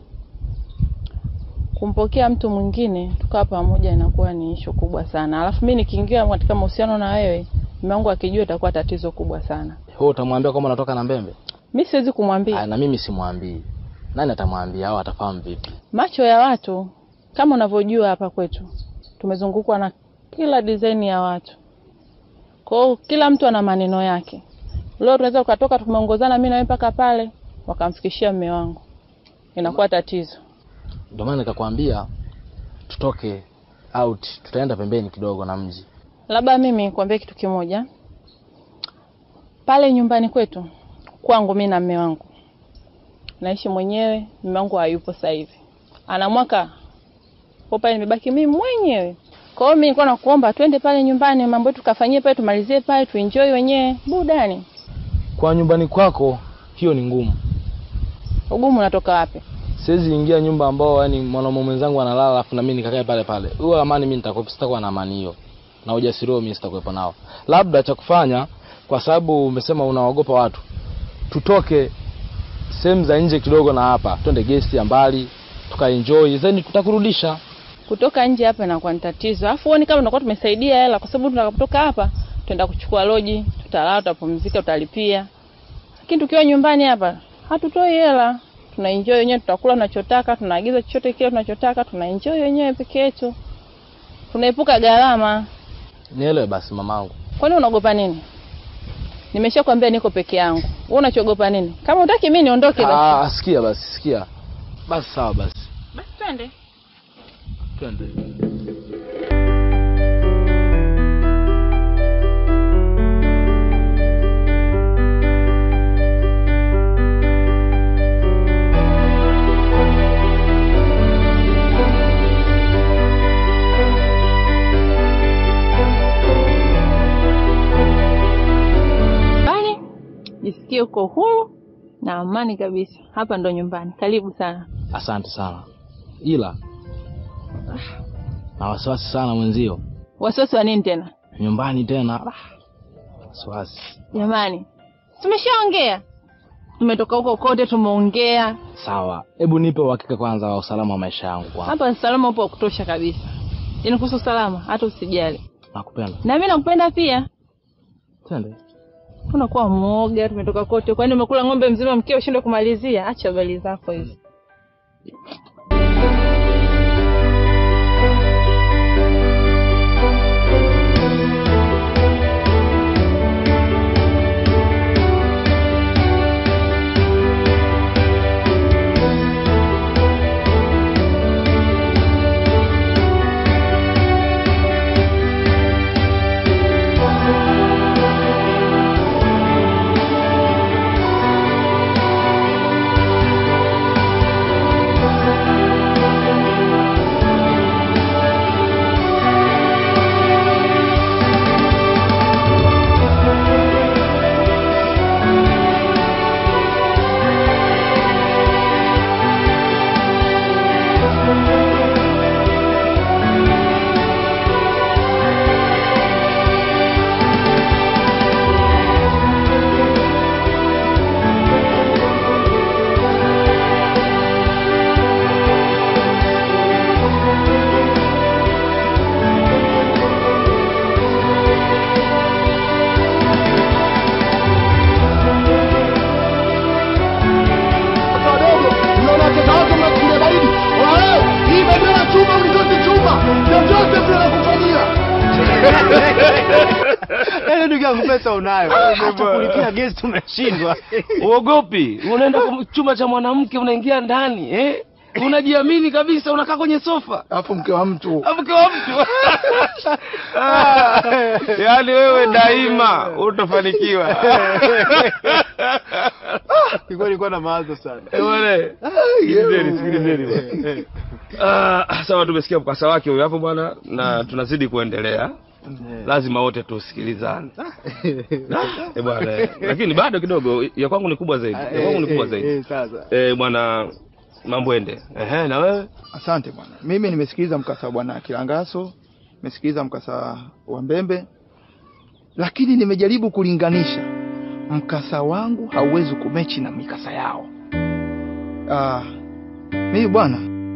kumpokea mtu mwingine tukaa pamoja inakuwa ni ishu kubwa sana. Alafu mi nikiingia katika mahusiano na wewe, mme wangu akijua itakuwa tatizo kubwa sana. Wewe utamwambia kwamba unatoka na Mbembe? Mi siwezi kumwambia. Ah, na mimi simwambii. Nani atamwambia au atafahamu vipi? macho ya watu kama unavyojua hapa kwetu tumezungukwa na kila design ya watu kwa hiyo kila mtu ana maneno yake leo tunaweza ukatoka tumeongozana mimi na wewe mpaka pale wakamfikishia mme wangu inakuwa tatizo Ndio maana nikakwambia tutoke out, tutaenda pembeni kidogo na mji. labda mimi kuambia kitu kimoja pale nyumbani kwetu kwangu mimi na mme wangu naishi mwenyewe mme wangu hayupo sasa hivi ana mwaka kwa pale nimebaki mimi mwenyewe kwa hiyo mimi nilikuwa nakuomba twende pale nyumbani mambo yetu tukafanyie pale tumalizie pale tuenjoy wenyewe burudani Kwa nyumbani kwako hiyo ni ngumu. ugumu unatoka wapi Siwezi ingia nyumba ambao yani mwanaume mwenzangu analala alafu na mimi nikakae pale pale. Huo amani mimi nitakuwa sitakuwa na amani hiyo. Na ujasiri huo mimi sitakuwepo nao. Labda cha kufanya kwa sababu umesema unaogopa watu. Tutoke sehemu za nje kidogo na hapa. Twende gesti ya mbali tukaenjoy then tutakurudisha. kutoka nje hapa inakuwa ni tatizo alafu huoni kama tunakuwa tumesaidia hela kwa sababu tutakapotoka hapa tutaenda kuchukua loji tutalala tutapumzika tutalipia lakini tukiwa nyumbani hapa hatutoi hela tunaenjoy wenyewe tutakula tunachotaka tunaagiza chochote kile tunachotaka tunaenjoy wenyewe peke yetu tunaepuka gharama Nielewe basi mamangu. kwani unaogopa nini nimeshakwambia niko peke yangu wewe unachogopa nini kama utaki mimi niondoke basi Ah, sikia basi, sikia. Basi sawa basi. basi twende Twende. nyumbani jisikie uko huru na amani kabisa hapa ndo nyumbani karibu sana Asante sana. Ila na wasiwasi sana mwenzio. wasiwasi wa nini tena Nyumbani tena. Ah, Wasiwasi. jamani tumeshaongea tumetoka huko kote tumeongea Sawa. Hebu nipe uhakika kwanza wa usalama wa maisha yangu kwanza. hapa usalama upo wa kutosha kabisa yaani kuhusu usalama hata usijali Nakupenda. na mimi nakupenda pia Twende. unakuwa mwoga tumetoka kote kwani umekula ng'ombe mzima mkeo ushindwe kumalizia acha habari zako hizo Yaani ndugu yangu pesa unayo. Hata kulipia gesi umeshindwa. Uogopi? Unaenda kwa chumba cha mwanamke unaingia ndani eh? Unajiamini kabisa, unakaa kwenye sofa. Alafu mke wa mtu. Mke wa mtu. Ah, Yaani wewe daima utafanikiwa. Ilikuwa ilikuwa na mawazo sana. Eh, bwana. Sikilizeni, sikilizeni bwana. Ah, sawa tumesikia mkasa wake huyo hapo bwana na tunazidi kuendelea. Lazima wote tusikilizane. Eh bwana, eh. lakini bado kidogo ya kwangu ni kubwa zaidi. Ya kwangu ni kubwa zaidi. Sasa. Eh bwana Mambwende. Ehe, na wewe? Asante bwana. Mimi nimesikiliza mkasa wa bwana Kilangaso, nimesikiliza mkasa wa Mbembe, lakini nimejaribu kulinganisha. Mkasa wangu hauwezi kumechi na mikasa yao. Ah, mimi bwana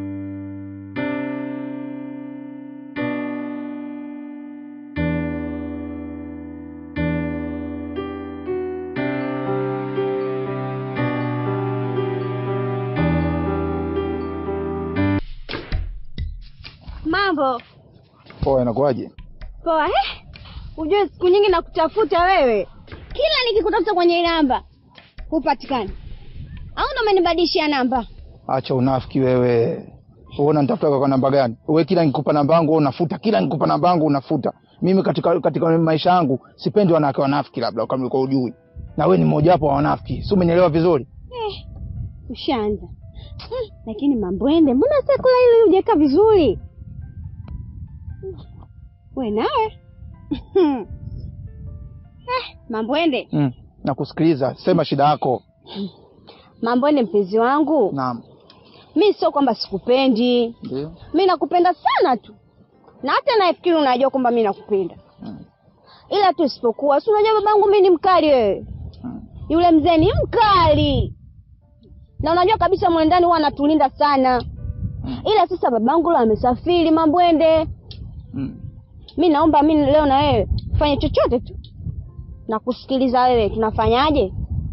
Mambo poa, inakuwaje? poa. Eh, ujue siku nyingi nakutafuta wewe, kila nikikutafuta kwenye hii namba hupatikani, au ndo umenibadilishia namba? Acha unafiki wewe. Uona nitafuta kwa namba gani? Wewe kila nikupa namba yangu wewe unafuta, kila nikupa namba yangu unafuta. Mimi katika katika maisha yangu sipendi wanawake wanafiki, labda kama ulikuwa ujui. Na wewe ni mmoja wapo wa wanafiki. Si umenielewa vizuri? Eh, ushaanza hmm, lakini Mambwende, mbona sekula hili hujaweka vizuri? We nawe eh, Mambwende, Mm. Nakusikiliza. Sema shida yako. Mambwende mpenzi wangu, Naam. mi sio kwamba sikupendi, Ndio. mi nakupenda sana tu, na hata nafikiri unajua kwamba mi nakupenda ila tu isipokuwa, si unajua babangu mi ni mkali wewe, yule mzee ni mkali, na unajua kabisa mwendani huwa anatulinda sana, ila sasa babangu leo amesafiri Mambwende. Mi naomba mi leo na wewe fanye chochote tu na kusikiliza wewe, tunafanyaje?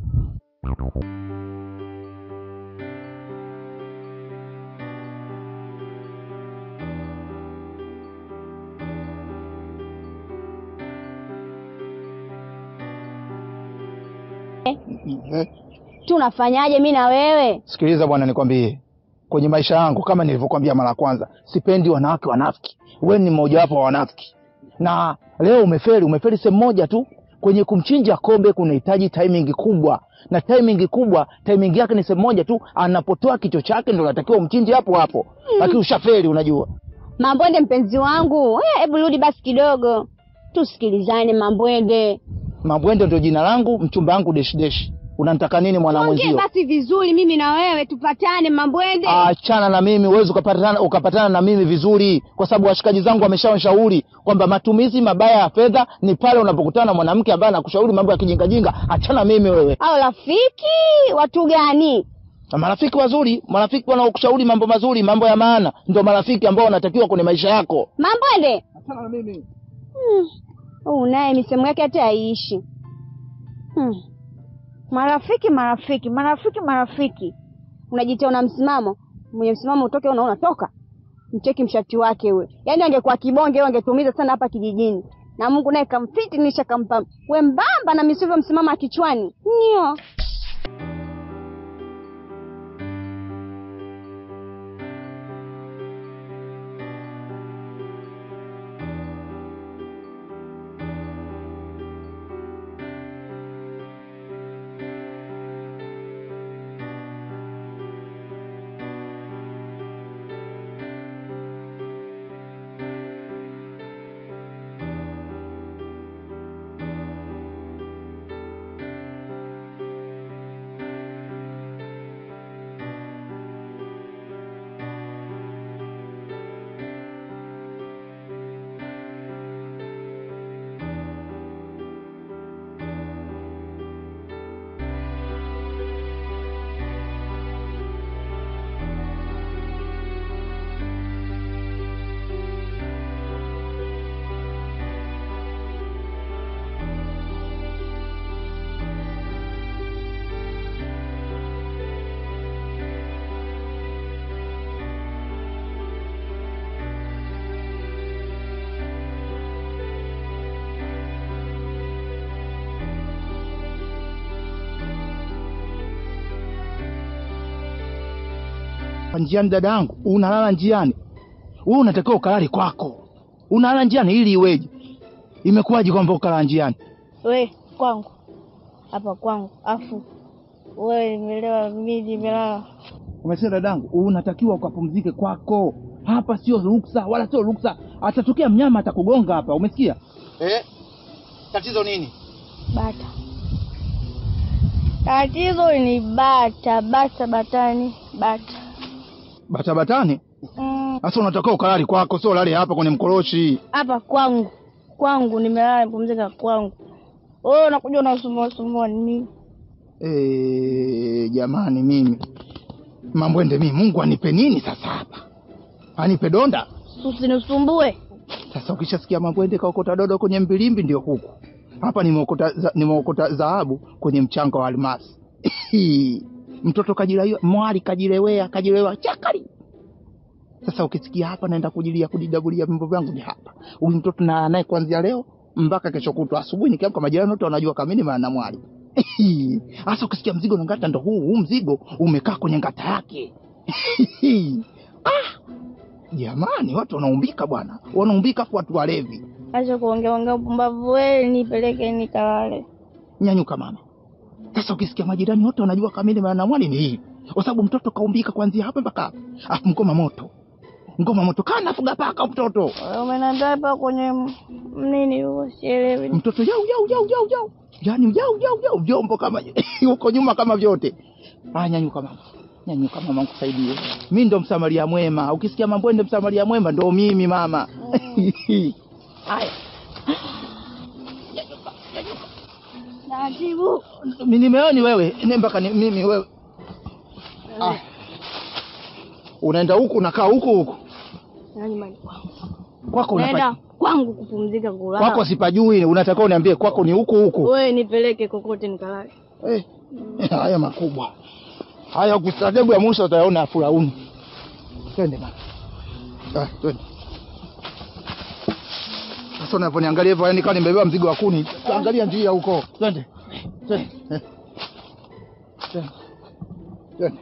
Eh, Tunafanyaje mi na wewe? Sikiliza bwana, nikwambie, kwenye maisha yangu kama nilivyokuambia mara ya kwanza, sipendi wanawake wanafiki. Wewe ni mmoja wapo wa wanafiki, na leo umefeli. Umefeli sehemu moja tu, kwenye kumchinja kobe kunahitaji timing kubwa, na timing kubwa, timing yake ni sehemu moja tu, anapotoa kichwa chake ndo natakiwa umchinje hapo hapo, lakini ushafeli, unajua. Mambwende mpenzi wangu, eh, hebu rudi basi kidogo tusikilizane. Mambwende, Mabwende ndio jina langu, mchumba wangu deshi deshi. Unanitaka nini mwana ongee mwenzio? basi vizuri, mimi na wewe tupatane. Mambwende, Achana na mimi, huwezi ukapatana, ukapatana na mimi vizuri, kwa sababu washikaji zangu wameshanishauri kwamba matumizi mabaya ya fedha ni pale unapokutana na mwanamke ambaye anakushauri mambo ya kijingajinga. Achana mimi wewe. au rafiki watu gani? Na marafiki wazuri, marafiki wanaokushauri mambo mazuri, mambo ya maana, ndio marafiki ambao wanatakiwa kwenye maisha yako. Mambwende Achana na mimi. Hmm. Huyu naye misemo yake hata haiishi. Hmm. Marafiki, marafiki, marafiki, marafiki, unajitia una msimamo, mwenye msimamo utoke, una unatoka. Mcheki mshati wake huyo, yaani angekuwa kibonge huyo angetumiza sana hapa kijijini, na Mungu naye kamfiti nisha kampa wembamba na misivyo msimama kichwani nio njiani dada yangu unalala njiani wewe unatakiwa ukalale kwako unalala njiani ili iweje imekuwaje kwamba ukalala njiani We kwangu hapa kwangu, afu we nimelewa, mimi nimelala. umesema dadangu unatakiwa ukapumzike kwako hapa sio ruksa wala sio ruksa atatokea mnyama atakugonga hapa umesikia eh? tatizo nini Bata, tatizo ni bata, bata, batani, bata. batabatani Mm, sasa unatakiwa ukalali kwako sio ulale hapa kwenye mkoroshi hapa kwangu, kwangu nimelala, nipumzika kwangu. Wewe unakuja unasumbua sumbua nini? Eh, jamani mimi mambwende mimi mungu anipe nini sasa hapa anipe donda Usinisumbue. sasa ukishasikia mambwende kaokota dodo kwenye mbilimbi ndio huku hapa nimeokota za- nimeokota dhahabu kwenye mchanga wa almasi mtoto kajilaiwa mwali kajilewea kajilewea chakari sasa ukisikia hapa naenda kujilia kujidabulia vimbo vyangu ni hapa huyu mtoto na naye kuanzia leo mpaka kesho kutwa asubuhi nikiamka majirani wote wanajua kamini maana mwali hasa ukisikia mzigo na ngata ndo huu huu mzigo umekaa kwenye ngata yake ah, jamani watu wanaumbika bwana wanaumbika kwa watu walevi Acha kuongea ongea upumbavu, wewe nipeleke nikalale. nyanyuka mama sasa ukisikia majirani wote wanajua kamili maana mwali ni hii kwa sababu mtoto kaumbika kuanzia hapa mpaka hapa afu ngoma moto ngoma moto kana nafuga paka mtoto Wewe Umeniambia hapa kwenye m- nini huo, sielewi. mtoto jau jau jau jau jau yani jau jau jau vyombo kama huko nyuma kama vyote ah nyanyuka mama nyanyuka mama nikusaidie mi ndo msamaria mwema ukisikia mambwende msamaria mwema ndo mimi mama haya Taratibu. Mi- nimeoni wewe ni mpaka ni, mimi wewe ah. unaenda huku unakaa huku huku Na nyumbani kwangu. kwako Naenda unapa, kwangu kupumzika kulala. kwako sipajui unatakiwa uniambie kwako ni huku huku Wewe nipeleke kokote nikalale. eh. haya makubwa haya kustajabu ya mwisho utayaona furauni twende mama ah, twende sasa unavyoniangalia hivyo yani kama nimebeba mzigo wa kuni angalia njia huko twende twende eh. twende twende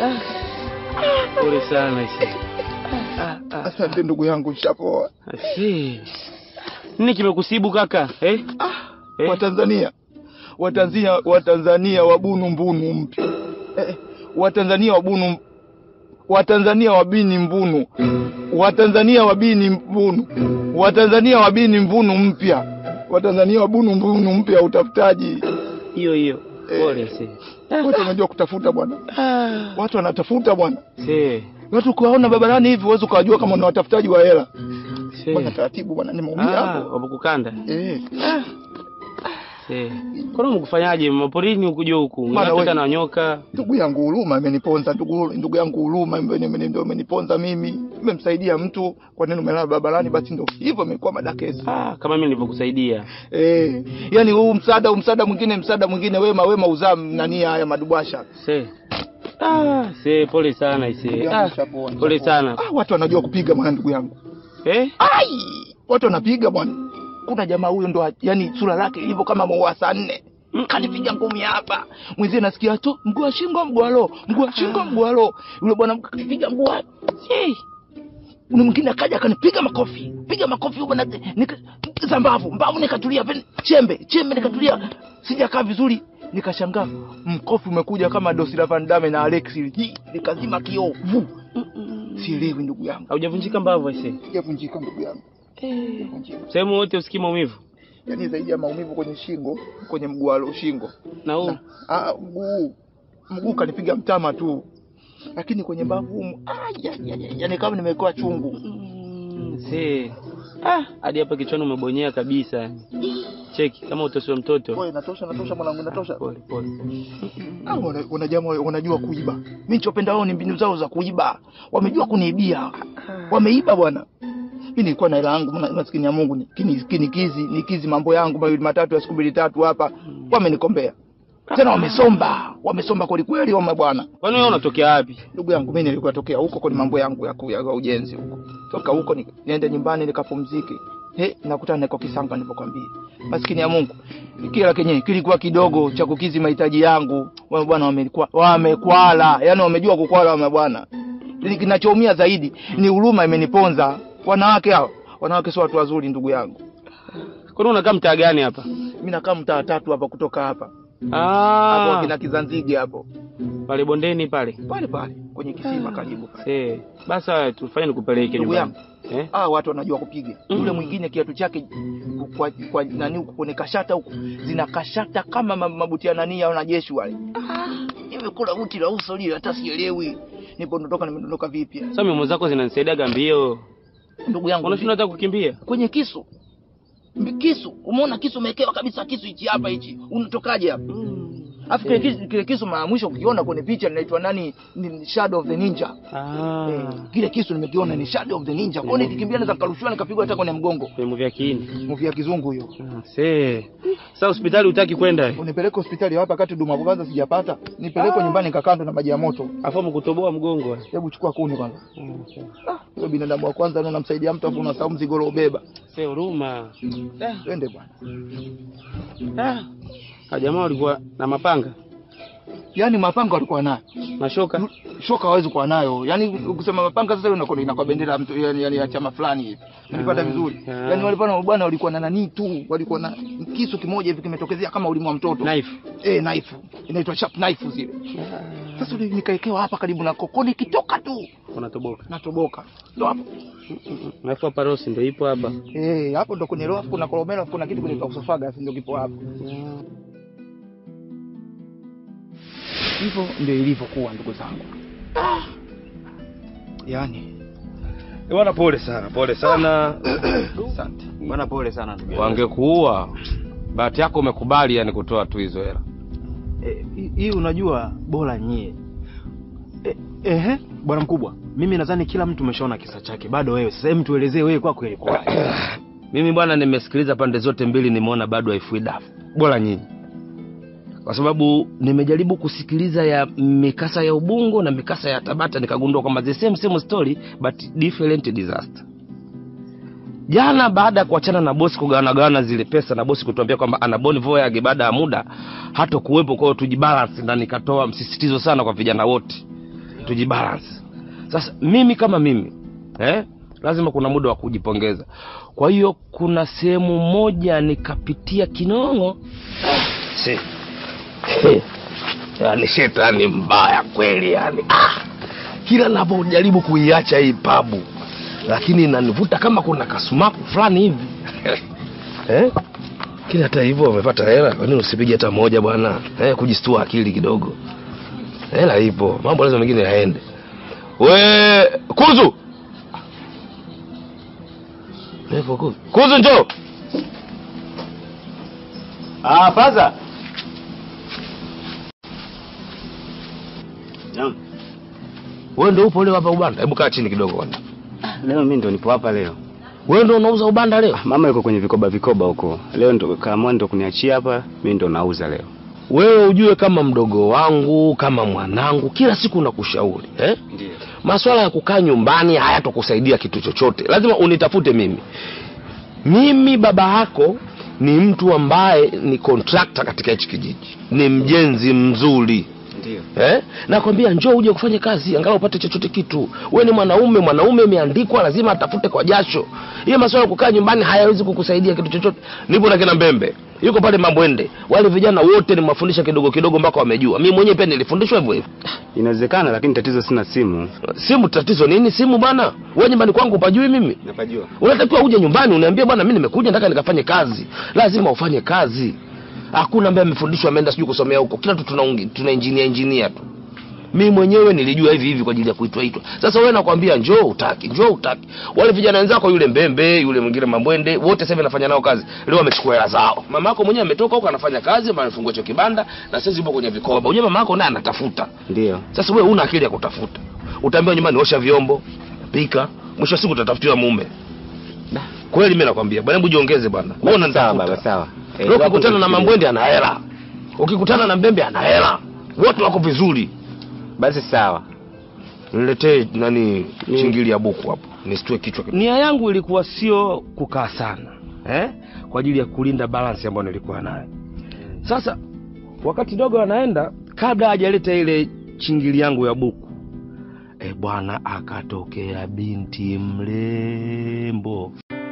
Pole sana isi. Asante ndugu yangu, nishapoa. Asi. Nini kimekusibu kaka? Eh? Eh? Watanzania, Watanzania, Watanzania wabunu mbunu mpya eh, Watanzania wabunu, Watanzania wabini mbunu, Watanzania wabini mbunu, Watanzania wabini mbunu mpya, Watanzania wabunu mbunu mpya, utafutaji Hiyo hiyo. Pole isi. watu wanajua kutafuta bwana, watu wanatafuta bwana. Si. Watu ukiwaona barabarani hivi huwezi ukawajua kama ni watafutaji wa hela Si. bwana. Taratibu bwana, nimeumia Ah, hapo wamekukanda. eh. Si. Kwa nini mkufanyaje? Maporini hukuja huku. Bwana, Unapita we- na nyoka. Ndugu yangu huruma imeniponza, ndugu ndugu yangu huruma imeni- imeni- ndio imeniponza mimi. Nimemsaidia mtu, kwa nini umelala barabarani? Basi ndio hivyo imekuwa madakesi. Ah, kama mimi nilivyokusaidia. Eh, yani huu msaada huu msaada mwingine msaada mwingine, wema wema uzaa nani haya madubasha. Si. Ah, si pole sana isi. Ndugu Ah, yangu nishapoa, pole nishapoa. sana. Ah, watu wanajua kupiga bwana, ndugu yangu. Eh? Ai, watu wanapiga bwana. Kuna jamaa huyo ndo yani sura lake ilivyo kama maua saa nne kanipiga ngumi hapa, mwenzie nasikia tu mguu wa shingo, mguu wa roho, mguu wa shingo, mguu wa roho. Yule bwana kanipiga mguu wa Hey. Ule mwingine akaja akanipiga makofi, piga makofi huko na nika za mbavu, mbavu nikatulia, pen- chembe, chembe nikatulia, sijakaa vizuri, nikashangaa mkofi umekuja kama Dosila Van Damme na Alex, hii nikazima kioo, vu. Sielewi ndugu yangu, Haujavunjika mbavu isi. sijavunjika ndugu yangu, sijavunjika Sehemu wote usikii maumivu. yaani zaidi ya maumivu kwenye shingo, kwenye mguu wa shingo Na huu ah, mguu mguu kanipiga mtama tu, lakini kwenye mbavu humu, ah, ya, ya, ya, yani kama nimewekewa chungu. si. Ah, hadi hapa kichwani umebonyea kabisa. Cheki kama utosiwa mtoto. Wewe natosha, natosha mwanangu, natosha. Pole pole. Ah, wana- wanajama wanajua kuiba. Mimi nichopenda wao ni mbinu zao za kuiba, wamejua kuniibia, wameiba bwana. Mimi nilikuwa na hela yangu, ma- maskini ya Mungu, ni- kini- kinikizi nikizi mambo yangu mawili matatu ya siku mbili tatu hapa, wamenikombea tena, wamesomba, wamesomba kweli kweli, wame bwana. Kwani wewe unatokea wapi? Ndugu yangu mimi nilikuwa tokea huko kwenye mambo yangu ya, ku- ya, ya ujenzi huko. Toka huko ni, niende nyumbani nikapumzike. He, nakutana niko Kisanga nilipokwambia. Maskini ya Mungu. Kila kenye kilikuwa kidogo cha kukizi mahitaji yangu. Wao bwana wamekuwa wamekwala. Yaani wamejua kukwala wame bwana. Ni Kinachoumia zaidi ni huruma imeniponza. Wanawake hao, wanawake sio watu wazuri ndugu yangu. Kwani unakaa mtaa gani hapa? Mimi nakaa mtaa tatu hapa kutoka hapa. Hapo Ah, kina Kizanzige hapo. pale bondeni pale. Pale pale kwenye kisima karibu pale. Eh, basi haya tufanye nikupeleke Ndugu nyumbani. yangu. Eh? Ah, watu wanajua kupiga. Yule mwingine kiatu chake kwa, kwa nani huko kwenye kashata huko zina kashata kama ma- mabuti ya nani ya wanajeshi wale. Ah, nimekula uti la uso lile hata sielewi. Nipo ndotoka nimedondoka vipi? Sasa mimo zako zinanisaidia mbio. Ndugu yangu Unashinda hata kukimbia. kwenye kisu. Mbi- Kisu, umeona kisu umewekewa kabisa kisu hichi hapa hichi. Unatokaje hapa? Afu kile kisu, kile kisu mara mwisho ukiona kwenye picha linaitwa nani? Ni Shadow of the Ninja. Ah. Eh, kile kisu nimekiona ni Shadow of the Ninja. Kwa nini nikikimbia naweza nikarushwa nikapigwa hata kwenye mgongo? Kwenye vya kiini. Movie ya kizungu hiyo. Se. Sasa hospitali utaki kwenda. Unipeleke hospitali hapa wakati huduma kwanza sijapata. Nipeleke nyumbani nikakando na maji ya moto. Afu mkutoboa mgongo. Hebu chukua kuni kwanza. Wewe binadamu wa kwanza na unamsaidia mtu afu unasahau mzigo uliobeba. Se huruma. Twende bwana. Ah. Ah, jamaa walikuwa na mapanga, Yaani mapanga walikuwa nayo. mashoka. Shoka hawezi kuwa nayo. Yaani ukisema mapanga sasa inakuwa inakuwa bendera ya mtu yani, yani ya chama fulani hivi. Nilipata Ah, vizuri. ah. Yaani walikuwa na bwana walikuwa na nani tu, walikuwa na kisu kimoja hivi kimetokezea kama ulimi wa mtoto. Knife. Eh, knife. Inaitwa sharp knife zile. Sasa ule nikaekewa hapa karibu na kokoni kitoka tu Unatoboka. natoboka. Ndio hapo. Alafu hapa rosi ndio ipo hapa. Eh, hapo ndo kwenye roho kuna kolomelo afu kuna kitu kwenye kausofaga ndio kipo hapo. Hivyo ndio ilivyokuwa ndugu zangu. Yaani Bwana, pole sana, pole sana. asante. Bwana pole sana ndugu. yangu. Wangekuua. Bahati yako umekubali yani kutoa tu hizo hela. Eh, hii- hii unajua bora nyie. Eh, ehe, bwana mkubwa, mimi nadhani kila mtu umeshaona kisa chake. Bado wewe sasa, hebu tuelezee wewe kwako ilikuwaje? Mimi bwana, nimesikiliza pande zote mbili, nimeona bado haifui dafu. Bora nyinyi, kwa sababu nimejaribu kusikiliza ya mikasa ya Ubungo na mikasa ya Tabata, nikagundua kwamba the same same story but different disaster. Jana baada ya kuachana na bosi kugawanagawana zile pesa na bosi kutuambia kwamba ana boni voyage baada ya muda hata kuwepo, kwa hiyo tujibalance, na nikatoa msisitizo sana kwa vijana wote tujibalance. Sasa mimi kama mimi eh, lazima kuna muda wa kujipongeza. Kwa hiyo kuna sehemu moja nikapitia kinongo si yani shetani mbaya kweli yani ah, kila napojaribu kuiacha hii pabu lakini inanivuta kama kuna kasumaku fulani hivi eh? Lakini hata hivyo umepata hela, kwa nini usipige hata moja bwana eh, kujistua akili kidogo. Hela ipo, mambo lazima mengine yaende. We kuzu Lepo kuzu, kuzu njoo. Ah, faza. Naam. Wewe ndio upo leo hapa ubanda? Hebu kaa chini kidogo kwanza. Leo mimi ndo nipo hapa leo. Wewe ndio unauza ubanda leo? Mama yuko kwenye vikoba vikoba huko. Leo ndo kaamua ndo kuniachia hapa, mimi ndo nauza leo. Wewe ujue kama mdogo wangu, kama mwanangu, kila siku nakushauri eh? Ndio. Maswala ya kukaa nyumbani hayatokusaidia kitu chochote, lazima unitafute mimi. Mimi baba yako ni mtu ambaye ni kontrakta katika hichi kijiji, ni mjenzi mzuri Ndio. eh? Nakwambia njoo uje kufanya kazi, angalau upate chochote kitu. Wewe ni mwanaume, mwanaume imeandikwa, lazima atafute kwa jasho. Hiyo masuala ya kukaa nyumbani hayawezi kukusaidia kitu chochote. Nipo na kina Mbembe, yuko pale Mambwende, wale vijana wote nimewafundisha kidogo kidogo mpaka wamejua. Mimi mwenyewe pia nilifundishwa hivyo hivyo. Inawezekana lakini tatizo sina simu. Simu tatizo nini? Simu bwana, wewe nyumbani kwangu upajui mimi? Napajua. Unatakiwa uje nyumbani uniambie bwana, mimi nimekuja nataka nikafanye kazi. Lazima ufanye kazi. Hakuna ambaye amefundishwa ameenda sijui kusomea huko. Kila tu tuna tuna engineer engineer tu. Mimi mwenyewe nilijua hivi hivi kwa ajili ya kuitwa itwa. Sasa wewe nakwambia njoo utaki, njoo utaki. Wale vijana wenzako yule Mbembe, yule mwingine Mambwende, wote sasa hivi nafanya nao kazi. Leo wamechukua hela zao. Mama yako mwenyewe ametoka huko anafanya kazi, amefungua hicho kibanda na sasa yupo kwenye vikoba. Unajua mama yako naye anatafuta. Ndio. Sasa wewe una akili ya kutafuta. Utaambiwa nyumbani osha vyombo, pika, mwisho wa siku utatafutiwa mume. Kweli mimi nakwambia, bwana hebu jiongeze bwana. Wewe Sawa unanitafuta. baba, sawa. Eh, Leo wapo ukikutana na nifikirie. Mambwende ana hela. Ukikutana na Mbembe ana hela. Wote wako vizuri. Basi sawa. Niletee nani chingili ya buku hapo. Nisitue kichwa. Nia yangu ilikuwa sio kukaa sana. Eh? Kwa ajili ya kulinda balance ambayo nilikuwa nayo. Sasa wakati dogo anaenda kabla hajaleta ile chingili yangu ya buku. E bwana akatokea binti mrembo.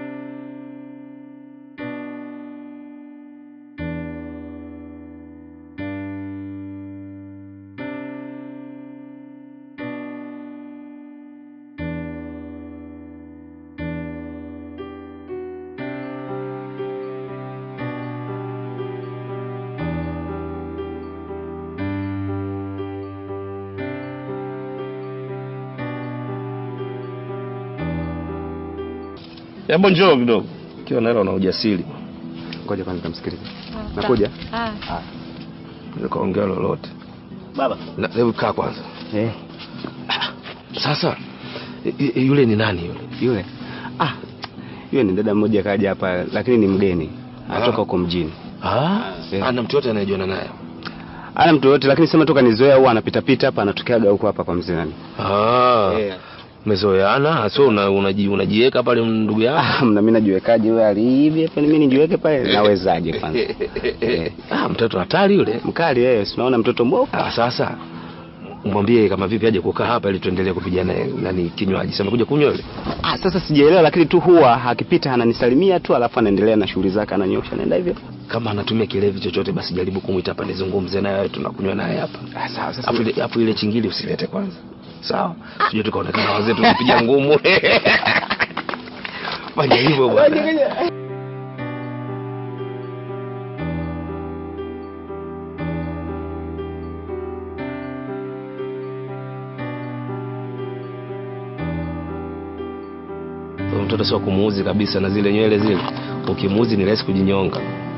Hebu njoo kidogo. Ukiwa na hela una ujasiri. Ngoja kwanza nitamsikilize. Nakuja. Ah. Nikaongea lolote. Baba. Na hebu kaa kwanza. Eh. Sasa y- y- yule ni nani yule? Yule. Ah. Yule ni dada mmoja kaja hapa lakini ni mgeni. Ah. Anatoka huko mjini. Ah, Eh. ana mtu yote anayejuana naye. Ana mtu yote lakini sema toka nizoea huwa anapita pita hapa anatokeaga huko hapa kwa mzee nani. Ah. Eh. Mezoeana, sio una, unaji, unajiweka pale ndugu yako. Ah, mna mimi najiwekaje wewe aliibi hapa mimi nijiweke pale nawezaje kwanza? Eh. Ah, mtoto hatari yule. Mkali wewe, si unaona mtoto mbovu. Ah, sasa mwambie kama vipi aje kukaa hapa ili tuendelee kupigana nani kinywaji. Sasa amekuja kunywa yule. Ah, sasa sijaelewa lakini tu huwa akipita ananisalimia tu alafu anaendelea na shughuli zake ananyosha naenda hivyo. Kama anatumia kilevi chochote basi jaribu kumwita hapa nizungumze naye tunakunywa naye hapa. Ah, sawa sasa. Afu ile afu ile chingili usilete kwanza. Sawa? Sije tukaonekana wazee tukipiga ngumu. Fanya hivyo bwana. Huyo mtoto sio kumuuzi kabisa na zile nywele zile. Ukimuuzi ni rahisi kujinyonga.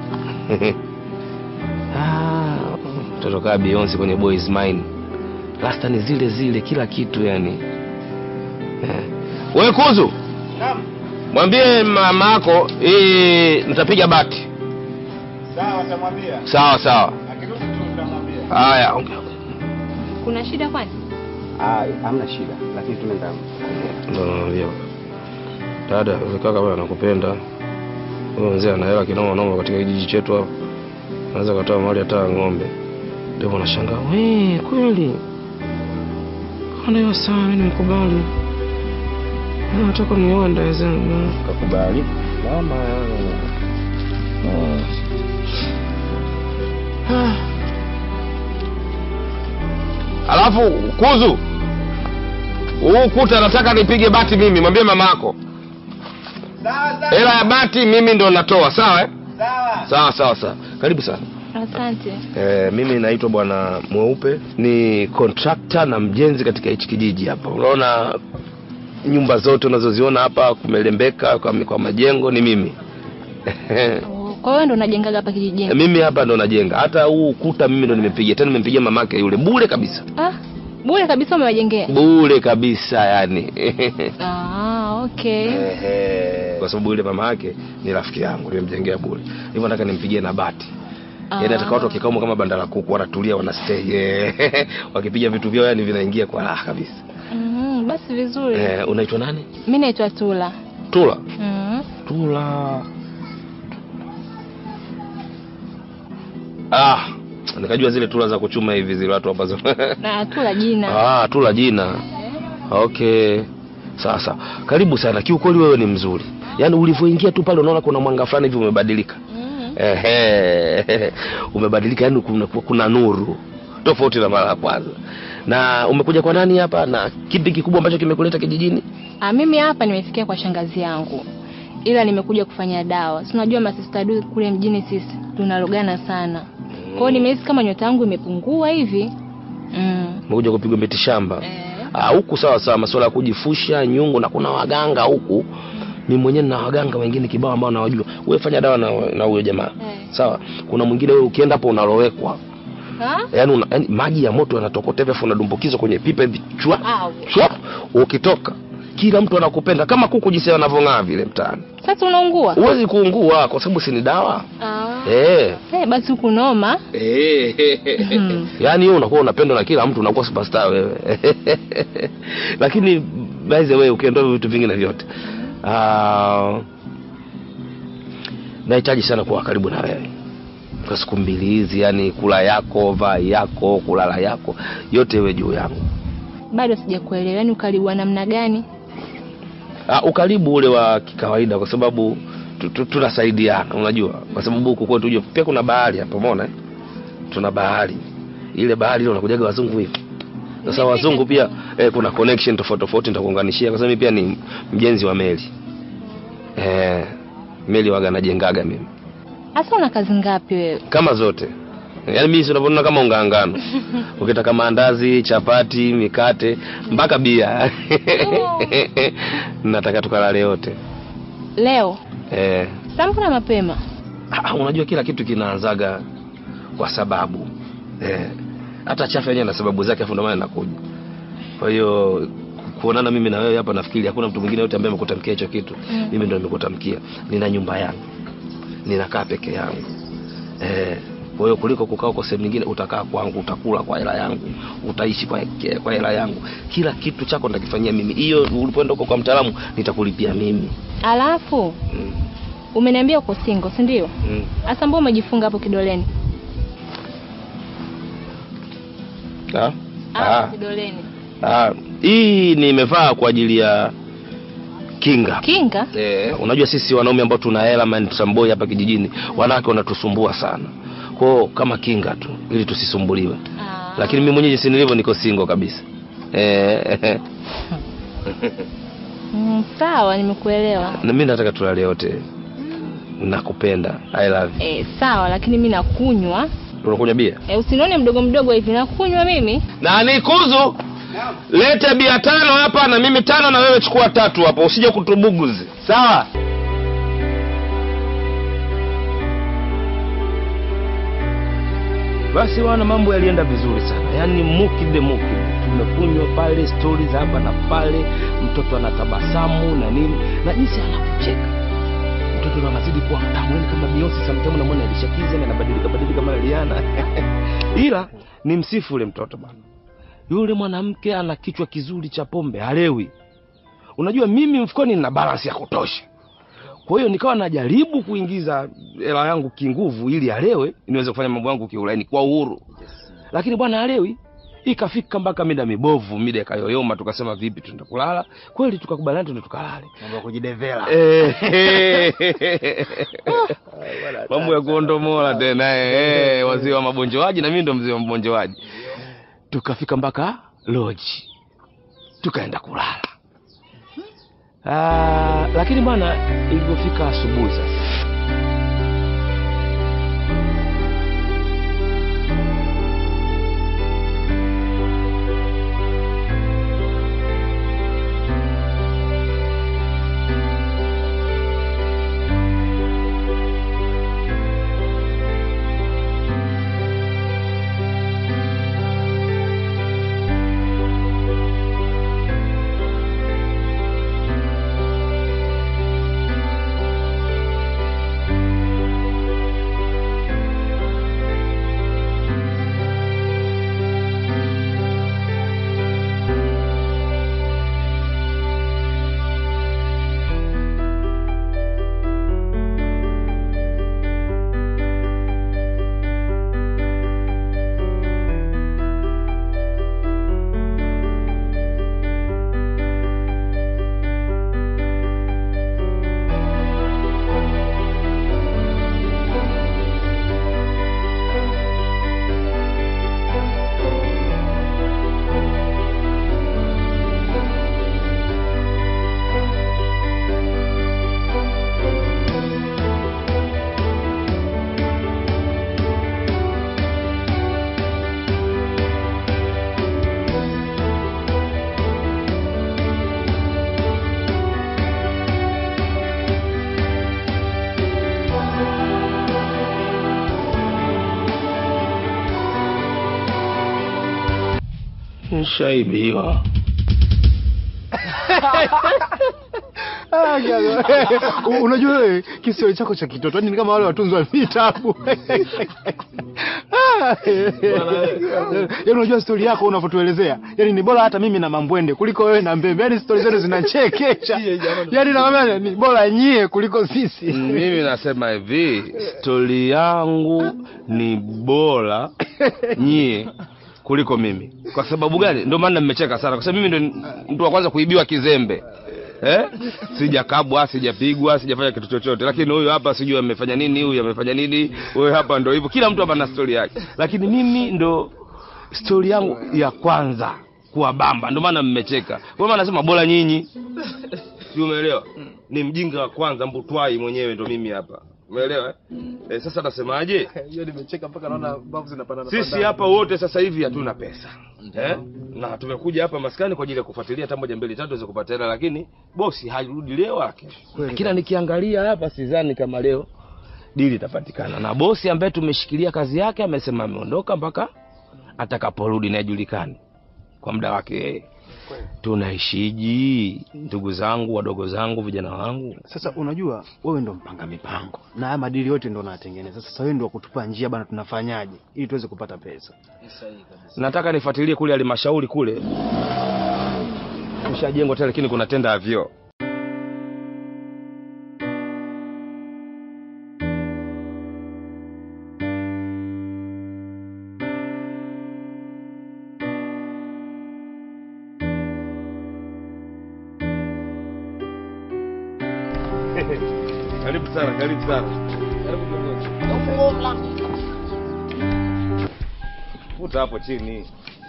Ah, mtoto kaa Beyonce kwenye Boys Mine. Rasta ni zile zile kila kitu yani. Eh. Wewe kuzu. Naam. Mwambie mama yako eh nitapiga bati. Sawa, tamwambia. Sawa sawa. Akirudi tu tutamwambia. Haya, ongea. Kuna shida kwani? Ah, hamna shida, lakini tunaenda. Ndio naambia. Dada, yule kaka bwana anakupenda. Huyo mzee ana hela kinoma noma katika kijiji chetu hapa. Anaweza katoa mali hata ya ng'ombe. Ndio nashangaa, we kweli. Ndio sawa, mimi nimekubali. Nataka nioe nda zangu. Kakubali mama. Alafu kuzu huu kuta nataka nipige bati mimi, mwambie mamako hela ya bati mimi ndo natoa, sawa eh? Sawa sawa sawa, karibu sana. Asante. E, mimi naitwa bwana Mweupe, ni kontrakta na mjenzi katika hichi kijiji hapa. Unaona nyumba zote unazoziona hapa kumelembeka kwa, kwa majengo ni mimi Kwa hiyo ndo unajengaga hapa kijijini? mimi hapa ndo najenga. Hata huu ukuta mimi ndo nimepiga, tena nimempigia mamake yule bure kabisa, Ah, bure kabisa umewajengea? bure kabisa yani Ah, okay. Ehe, kwa sababu yule mama yake ni rafiki yangu, nimemjengea bure. Hivyo nataka nimpigie na bati yaani nataka watu wakikaa humo kama banda la kuku wanatulia wanastay eh, wakipiga vitu vyao yani vinaingia kwa raha kabisa Mhm, basi vizuri. eh, unaitwa nani Mimi naitwa Tula. tula Mhm. tula ah nikajua zile tula za kuchuma hivi zile watu ambazo Na Tula jina. ah tula jina okay sasa karibu sana kiukweli wewe ni mzuri yaani ulivyoingia tu pale unaona kuna mwanga fulani hivi umebadilika Ehe, umebadilika yani kuna, kuna nuru tofauti na mara ya kwanza na umekuja kwa nani hapa na kipi kikubwa ambacho kimekuleta kijijini Ah, mimi hapa nimefikia kwa shangazi yangu. Ila nimekuja kufanya dawa. Si unajua masista du kule mjini sisi tunalogana sana. Kwa hiyo nimehisi kama nyota yangu imepungua hivi. Mm. umekuja kupigwa miti shamba Ah, huku sawa sawa masuala ya kujifusha nyungu na kuna waganga huku mimi mwenyewe na waganga wengine kibao ambao nawajua wewe fanya dawa na na huyo jamaa sawa kuna mwingine wewe ukienda hapo unalowekwa Ha? yaani una, yani maji ya moto yanatokota hivi afu unadumbukizwa kwenye pipa hivi chwa Au. chwa ukitoka kila mtu anakupenda kama kuku jinsi wanavyong'aa vile mtaani Sasa unaungua? huwezi kuungua kwa sababu si ni dawa Ah. eh Eh, basi huku noma. Eh. Mhm. yaani wewe unakuwa unapendwa na kila mtu unakuwa superstar wewe lakini by the way ukiondoa vitu vingine vyote ah, nahitaji sana kuwa karibu na wewe kwa siku mbili hizi yani kula yako vai yako kulala yako yote iwe juu yangu Bado sijakuelewa. Yaani ukaribu wa namna gani? ah, ukaribu ule wa kikawaida kwa sababu tu- tu- tunasaidiana unajua kwa sababu huku kwetu ujue pia kuna bahari hapa umeona eh? tuna bahari ile bahari ile unakujaga wazungu hivi sasa wazungu pia eh, kuna connection tofauti tofauti nitakuunganishia kwa sababu mimi pia ni mjenzi wa meli eh, meli waga najengaga mimi Hasa una kazi ngapi wewe? kama zote yaani mimi si unavyoona kama ungaangano ukitaka maandazi chapati mikate mpaka bia nataka tukalale yote Leo eh, Sambu na mapema. Ah, unajua kila kitu kinaanzaga kwa sababu eh, hata chafu yenyewe na sababu zake afu ndio maana inakuja kwa hiyo kuonana mimi na wewe hapa nafikiri hakuna mtu mwingine yote ambaye amekutamkia hicho kitu Mm. mimi ndo nimekutamkia nina nyumba yangu ninakaa peke yangu eh, kwa hiyo kuliko kukaa huko sehemu nyingine utakaa kwangu utakula kwa hela yangu utaishi kwa kwa hela yangu kila kitu chako nitakifanyia mimi hiyo ulipoenda huko kwa mtaalamu nitakulipia mimi Alafu umeniambia uko single, si ndio? mm. Hasa mbona umejifunga hapo kidoleni? ah? Ah, Ah. kidoleni. Ah, hii nimevaa kwa ajili ya kinga. Kinga? Eh, unajua sisi wanaume ambao tuna hela man samboi hapa kijijini, wanawake wanatusumbua sana. Kwao kama kinga tu ili tusisumbuliwe. Lakini mimi mwenyewe jinsi nilivyo niko single kabisa. Eh, Mm, sawa, nimekuelewa. na mimi nataka tulale wote. Nakupenda. I love you. Eh, sawa, lakini mimi nakunywa. Unakunywa bia? Eh, usinione mdogo mdogo hivi, nakunywa mimi. Na nikuzu. Lete bia tano hapa na mimi tano na wewe chukua tatu hapo usije kutubuguzi. Sawa? Basi wana mambo yalienda vizuri sana, yaani mukide mukide, tumekunywa pale stori za hapa na pale, mtoto anatabasamu na nini na jinsi anapocheka mtoto ndo anazidi kuwa mtamu, yaani kama Beyonce sometimes unamwona alishakiza na anabadilika badilika kama Rihanna ila ni msifu ule mtoto bwana. Yule mwanamke ana kichwa kizuri cha pombe, halewi. Unajua mimi mfukoni nina balance ya kutosha, kwa hiyo nikawa najaribu kuingiza hela yangu kinguvu ili alewe niweze kufanya mambo yangu kiulaini kwa uhuru, lakini bwana halewi. ikafika mpaka mida mibovu mida ikayoyoma tukasema vipi tuenda kulala kweli tukakubaliana tuende tukalale mambo ya kujidevela Eh, mambo ya kuondomola tena eh, eh, wazee wa mabonjoaji na mimi ndo mzee wa mabonjoaji tukafika mpaka loji tukaenda kulala Ah, lakini bwana ilivyofika asubuhi sasa nshaibiwa Ah, jago. U- Unajua wewe kisio chako cha kitoto yani ni kama wale watunzi wa vitabu. Ah, Yaani unajua stori yako unavyotuelezea. Yaani ni bora hata mimi na Mambwende kuliko wewe na Mbembe. Yaani stori zenu zinachekesha. Yaani nakwambia ni bora nyie kuliko sisi. mimi nasema hivi stori yangu ni bora nyie kuliko mimi kwa sababu gani ndio maana mmecheka sana kwa sababu mimi ndo mtu wa kwanza kuibiwa kizembe eh? sijakabwa sijapigwa sijafanya kitu chochote lakini huyu hapa sijui amefanya nini huyu amefanya nini huyu hapa ndo hivyo kila mtu hapa na stori yake lakini mimi ndo stori yangu ya kwanza kuwabamba ndio maana mmecheka kwa maana nasema bora nyinyi sio umeelewa ni mjinga wa kwanza mbutwai mwenyewe ndo mimi hapa umeelewa eh? eh, sasa nasemaje Hiyo nimecheka mpaka naona mbavu zinapanda sisi hapa wote sasa hivi hatuna pesa eh? na tumekuja hapa maskani kwa ajili ya kufuatilia hata moja mbili tatu tuweze kupata hela lakini bosi harudi leo wala kesho kila nikiangalia hapa sidhani kama leo dili itapatikana na bosi ambaye tumeshikilia kazi yake amesema ameondoka mpaka atakaporudi na ajulikane kwa muda wake yeye tunaishiji ndugu zangu wadogo zangu vijana wangu Sasa unajua wewe ndo mpanga mipango na haya madili yote ndo unatengeneza. Sasa wewe ndo wa kutupa njia bana, tunafanyaje ili tuweze kupata pesa? nataka nifuatilie kule halmashauri kule kushajengwa tena lakini kuna tenda ya vyoo karibu sana karibu sana karibu kiongozi. futa hapo chini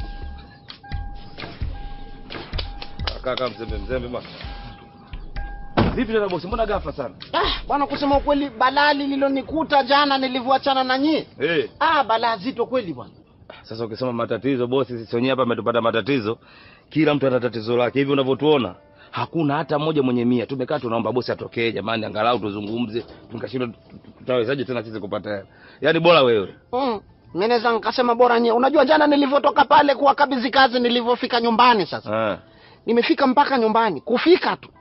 kaka mzembe mzembe bwana vipi tena bosi mbona ghafla sana Ah, bwana kusema ukweli balaa lililonikuta jana nilivyoachana na nyie. hey. Ah, balaa zito kweli bwana. sasa ukisema matatizo bosi sisi wenyewe hapa ametupata matatizo kila mtu ana tatizo lake hivi unavyotuona hakuna hata mmoja mwenye mia tumekaa tunaomba bosi atokee jamani angalau tuzungumze tukashindwa tutawezaje tena sisi kupata hela yaani bora wewe Mm. Mimi naweza nikasema bora nyie. Unajua jana nilivyotoka pale kuwakabidhi kazi nilivyofika nyumbani sasa. ah. Nimefika mpaka nyumbani. Kufika tu.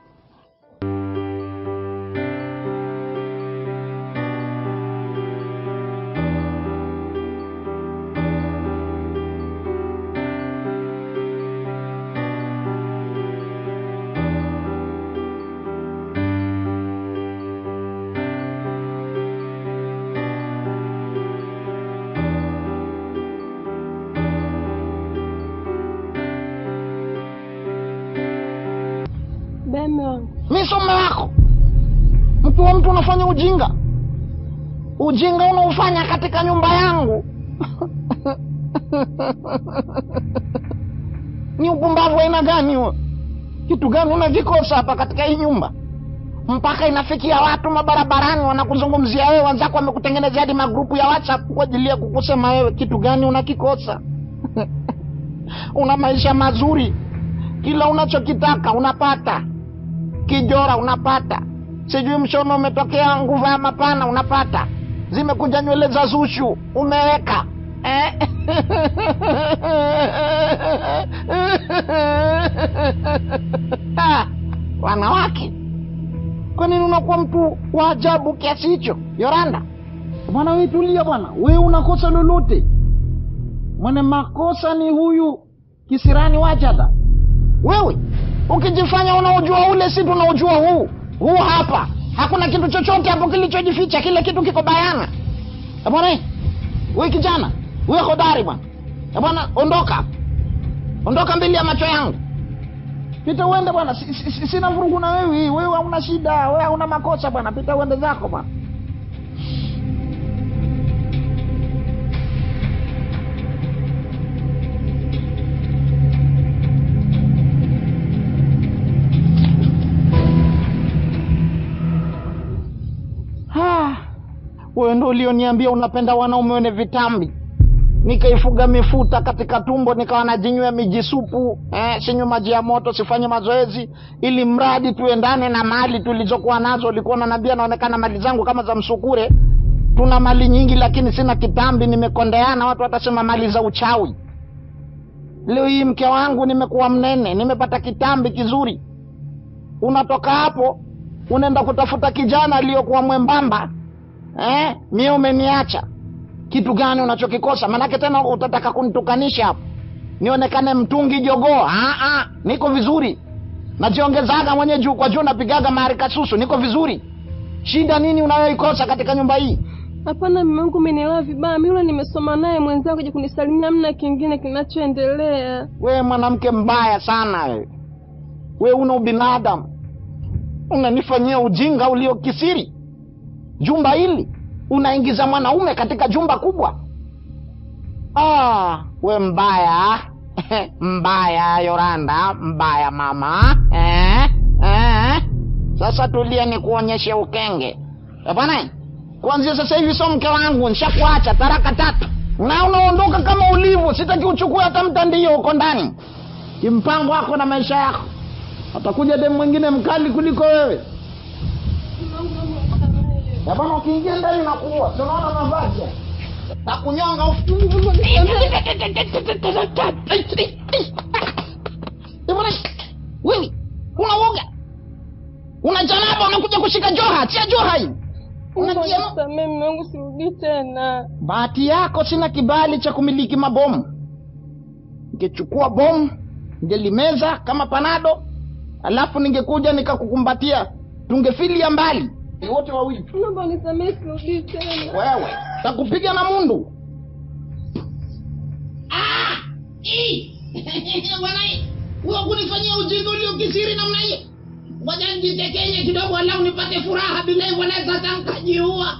ukiwa mtu unafanya ujinga ujinga unaofanya katika nyumba yangu ni upumbavu aina gani huo kitu gani unavikosa hapa katika hii nyumba mpaka inafikia watu mabarabarani wanakuzungumzia wewe wenzako wamekutengenezea hadi magrupu ya whatsapp kwa ajili ya kukusema wewe kitu gani unakikosa una maisha mazuri kila unachokitaka unapata kijora unapata sijui mshono umetokea nguvu ya mapana unapata zimekuja nywele za zushu umeweka eh? Ah, wanawake kwa nini unakuwa mtu wa ajabu kiasi hicho yoranda bwana we tulia bwana we unakosa lolote mwenye makosa ni huyu kisirani wajada wewe ukijifanya unaojua ule si tunaojua huu huu hapa hakuna kitu chochote hapo kilichojificha kile kitu kiko bayana Eh, bwana eh, we kijana we hodari bwana Eh, bwana ondoka ondoka mbele ya macho yangu pita uende bwana si, si, si, sina vurugu na wewe wewe hauna shida wewe hauna makosa bwana pita uende zako bwana Ah, wewe ndo ulioniambia unapenda wanaume wenye vitambi nikaifuga mifuta katika tumbo nikawa najinywea mijisupu eh, sinywe maji ya moto sifanye mazoezi ili mradi tuendane na mali tulizokuwa nazo ulikuwa unaniambia naonekana mali zangu kama za msukure tuna mali nyingi lakini sina kitambi nimekondeana watu watasema mali za uchawi leo hii mke wangu nimekuwa mnene nimepata kitambi kizuri unatoka hapo unaenda kutafuta kijana aliyokuwa mwembamba eh? mie umeniacha kitu gani unachokikosa manake tena utataka kunitukanisha hapo nionekane mtungi jogoo Ah, ah, niko vizuri najiongezaga mwenye juu kwa juu napigaga maharikasusu niko vizuri shida nini unayoikosa katika nyumba hii Hapana, mume wangu umenielewa vibaya. Mimi yule nimesoma naye mwenzangu kuja kunisalimia, hamna kingine kinachoendelea. wewe mwanamke mbaya sana wewe we una ubinadamu unanifanyia ujinga uliokisiri jumba hili unaingiza mwanaume katika jumba kubwa ah, we mbaya mbaya yoranda mbaya mama eh, eh. sasa tulia ni kuonyeshe ukenge Eh, bwana kuanzia sasa hivi so mke wangu nishakuacha taraka tatu na unaondoka kama ulivyo sitaki uchukue hata mtandio huko ndani kimpango wako na maisha yako atakuja demu mwingine mkali kuliko wewe Ya bwana ukiingia ndani na kuua tunaona mavazi ya. na kunyonga ufu- Ya bwana, wewe una uoga una janaba unakuja kushika joha tia joha hii Unatia- Nisamehe mume wangu, sirudii tena. bahati yako sina kibali cha kumiliki mabomu ningechukua bomu ningelimeza kama panado alafu ningekuja nikakukumbatia tungefilia mbali wote wawili Naomba unisamehe, sirudii tena. wewe takupiga na mundu bwana huo kunifanyia ujinga uliokisiri namna hiyo ngoja nijitekenye kidogo alau nipate furaha bila hivyo naweza hata nkajiua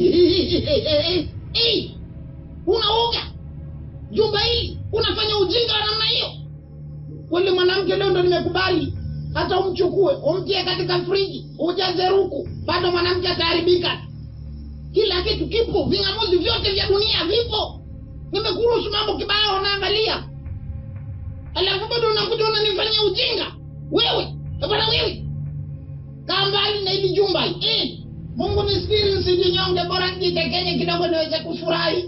Eh, unauga jumba hili unafanya ujinga wa namna hiyo kweli mwanamke leo ndo nimekubali hata umchukue umtie katika friji ujaze ruku bado mwanamke ataharibika kila kitu kipo ving'amuzi vyote vya dunia vipo nimekuruhusu mambo kibaya unaangalia alafu bado unakuja unanifanyia ujinga wewe bana wewe kaa mbali na hili jumba hii eh. mungu nisitiri nsijinyonge bora nijitekenye kidogo niweze kufurahi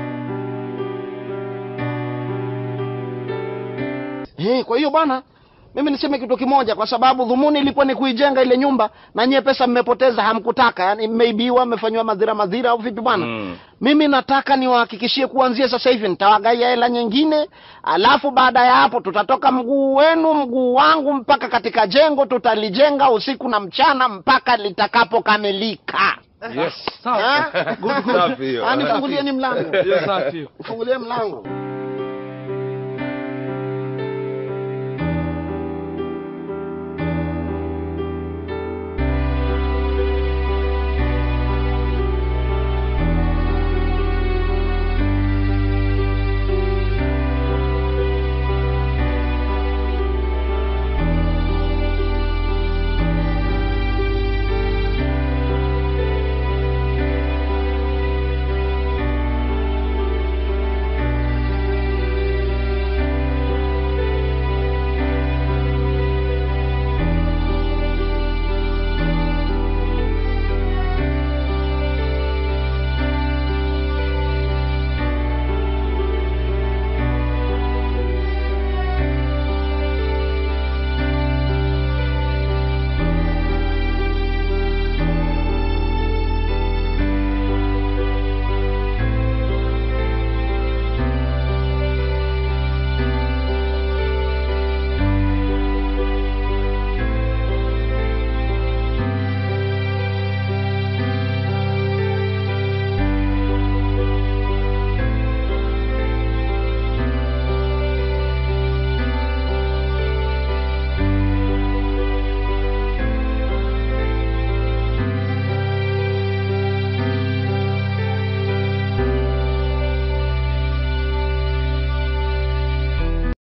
hey, kwa hiyo bwana mimi niseme kitu kimoja kwa sababu dhumuni ilikuwa ni kuijenga ile nyumba na nyie pesa mmepoteza hamkutaka yani mmeibiwa mmefanywa madhira madhira au vipi bwana Mm. mimi nataka niwahakikishie kuanzia sasa hivi nitawagaia hela nyingine alafu baada ya hapo tutatoka mguu wenu mguu wangu mpaka katika jengo tutalijenga usiku na mchana mpaka litakapokamilika Yes. Ah, good, good. Safi hiyo. Ah, nifungulieni mlango Hiyo safi hiyo. nifungulie mlango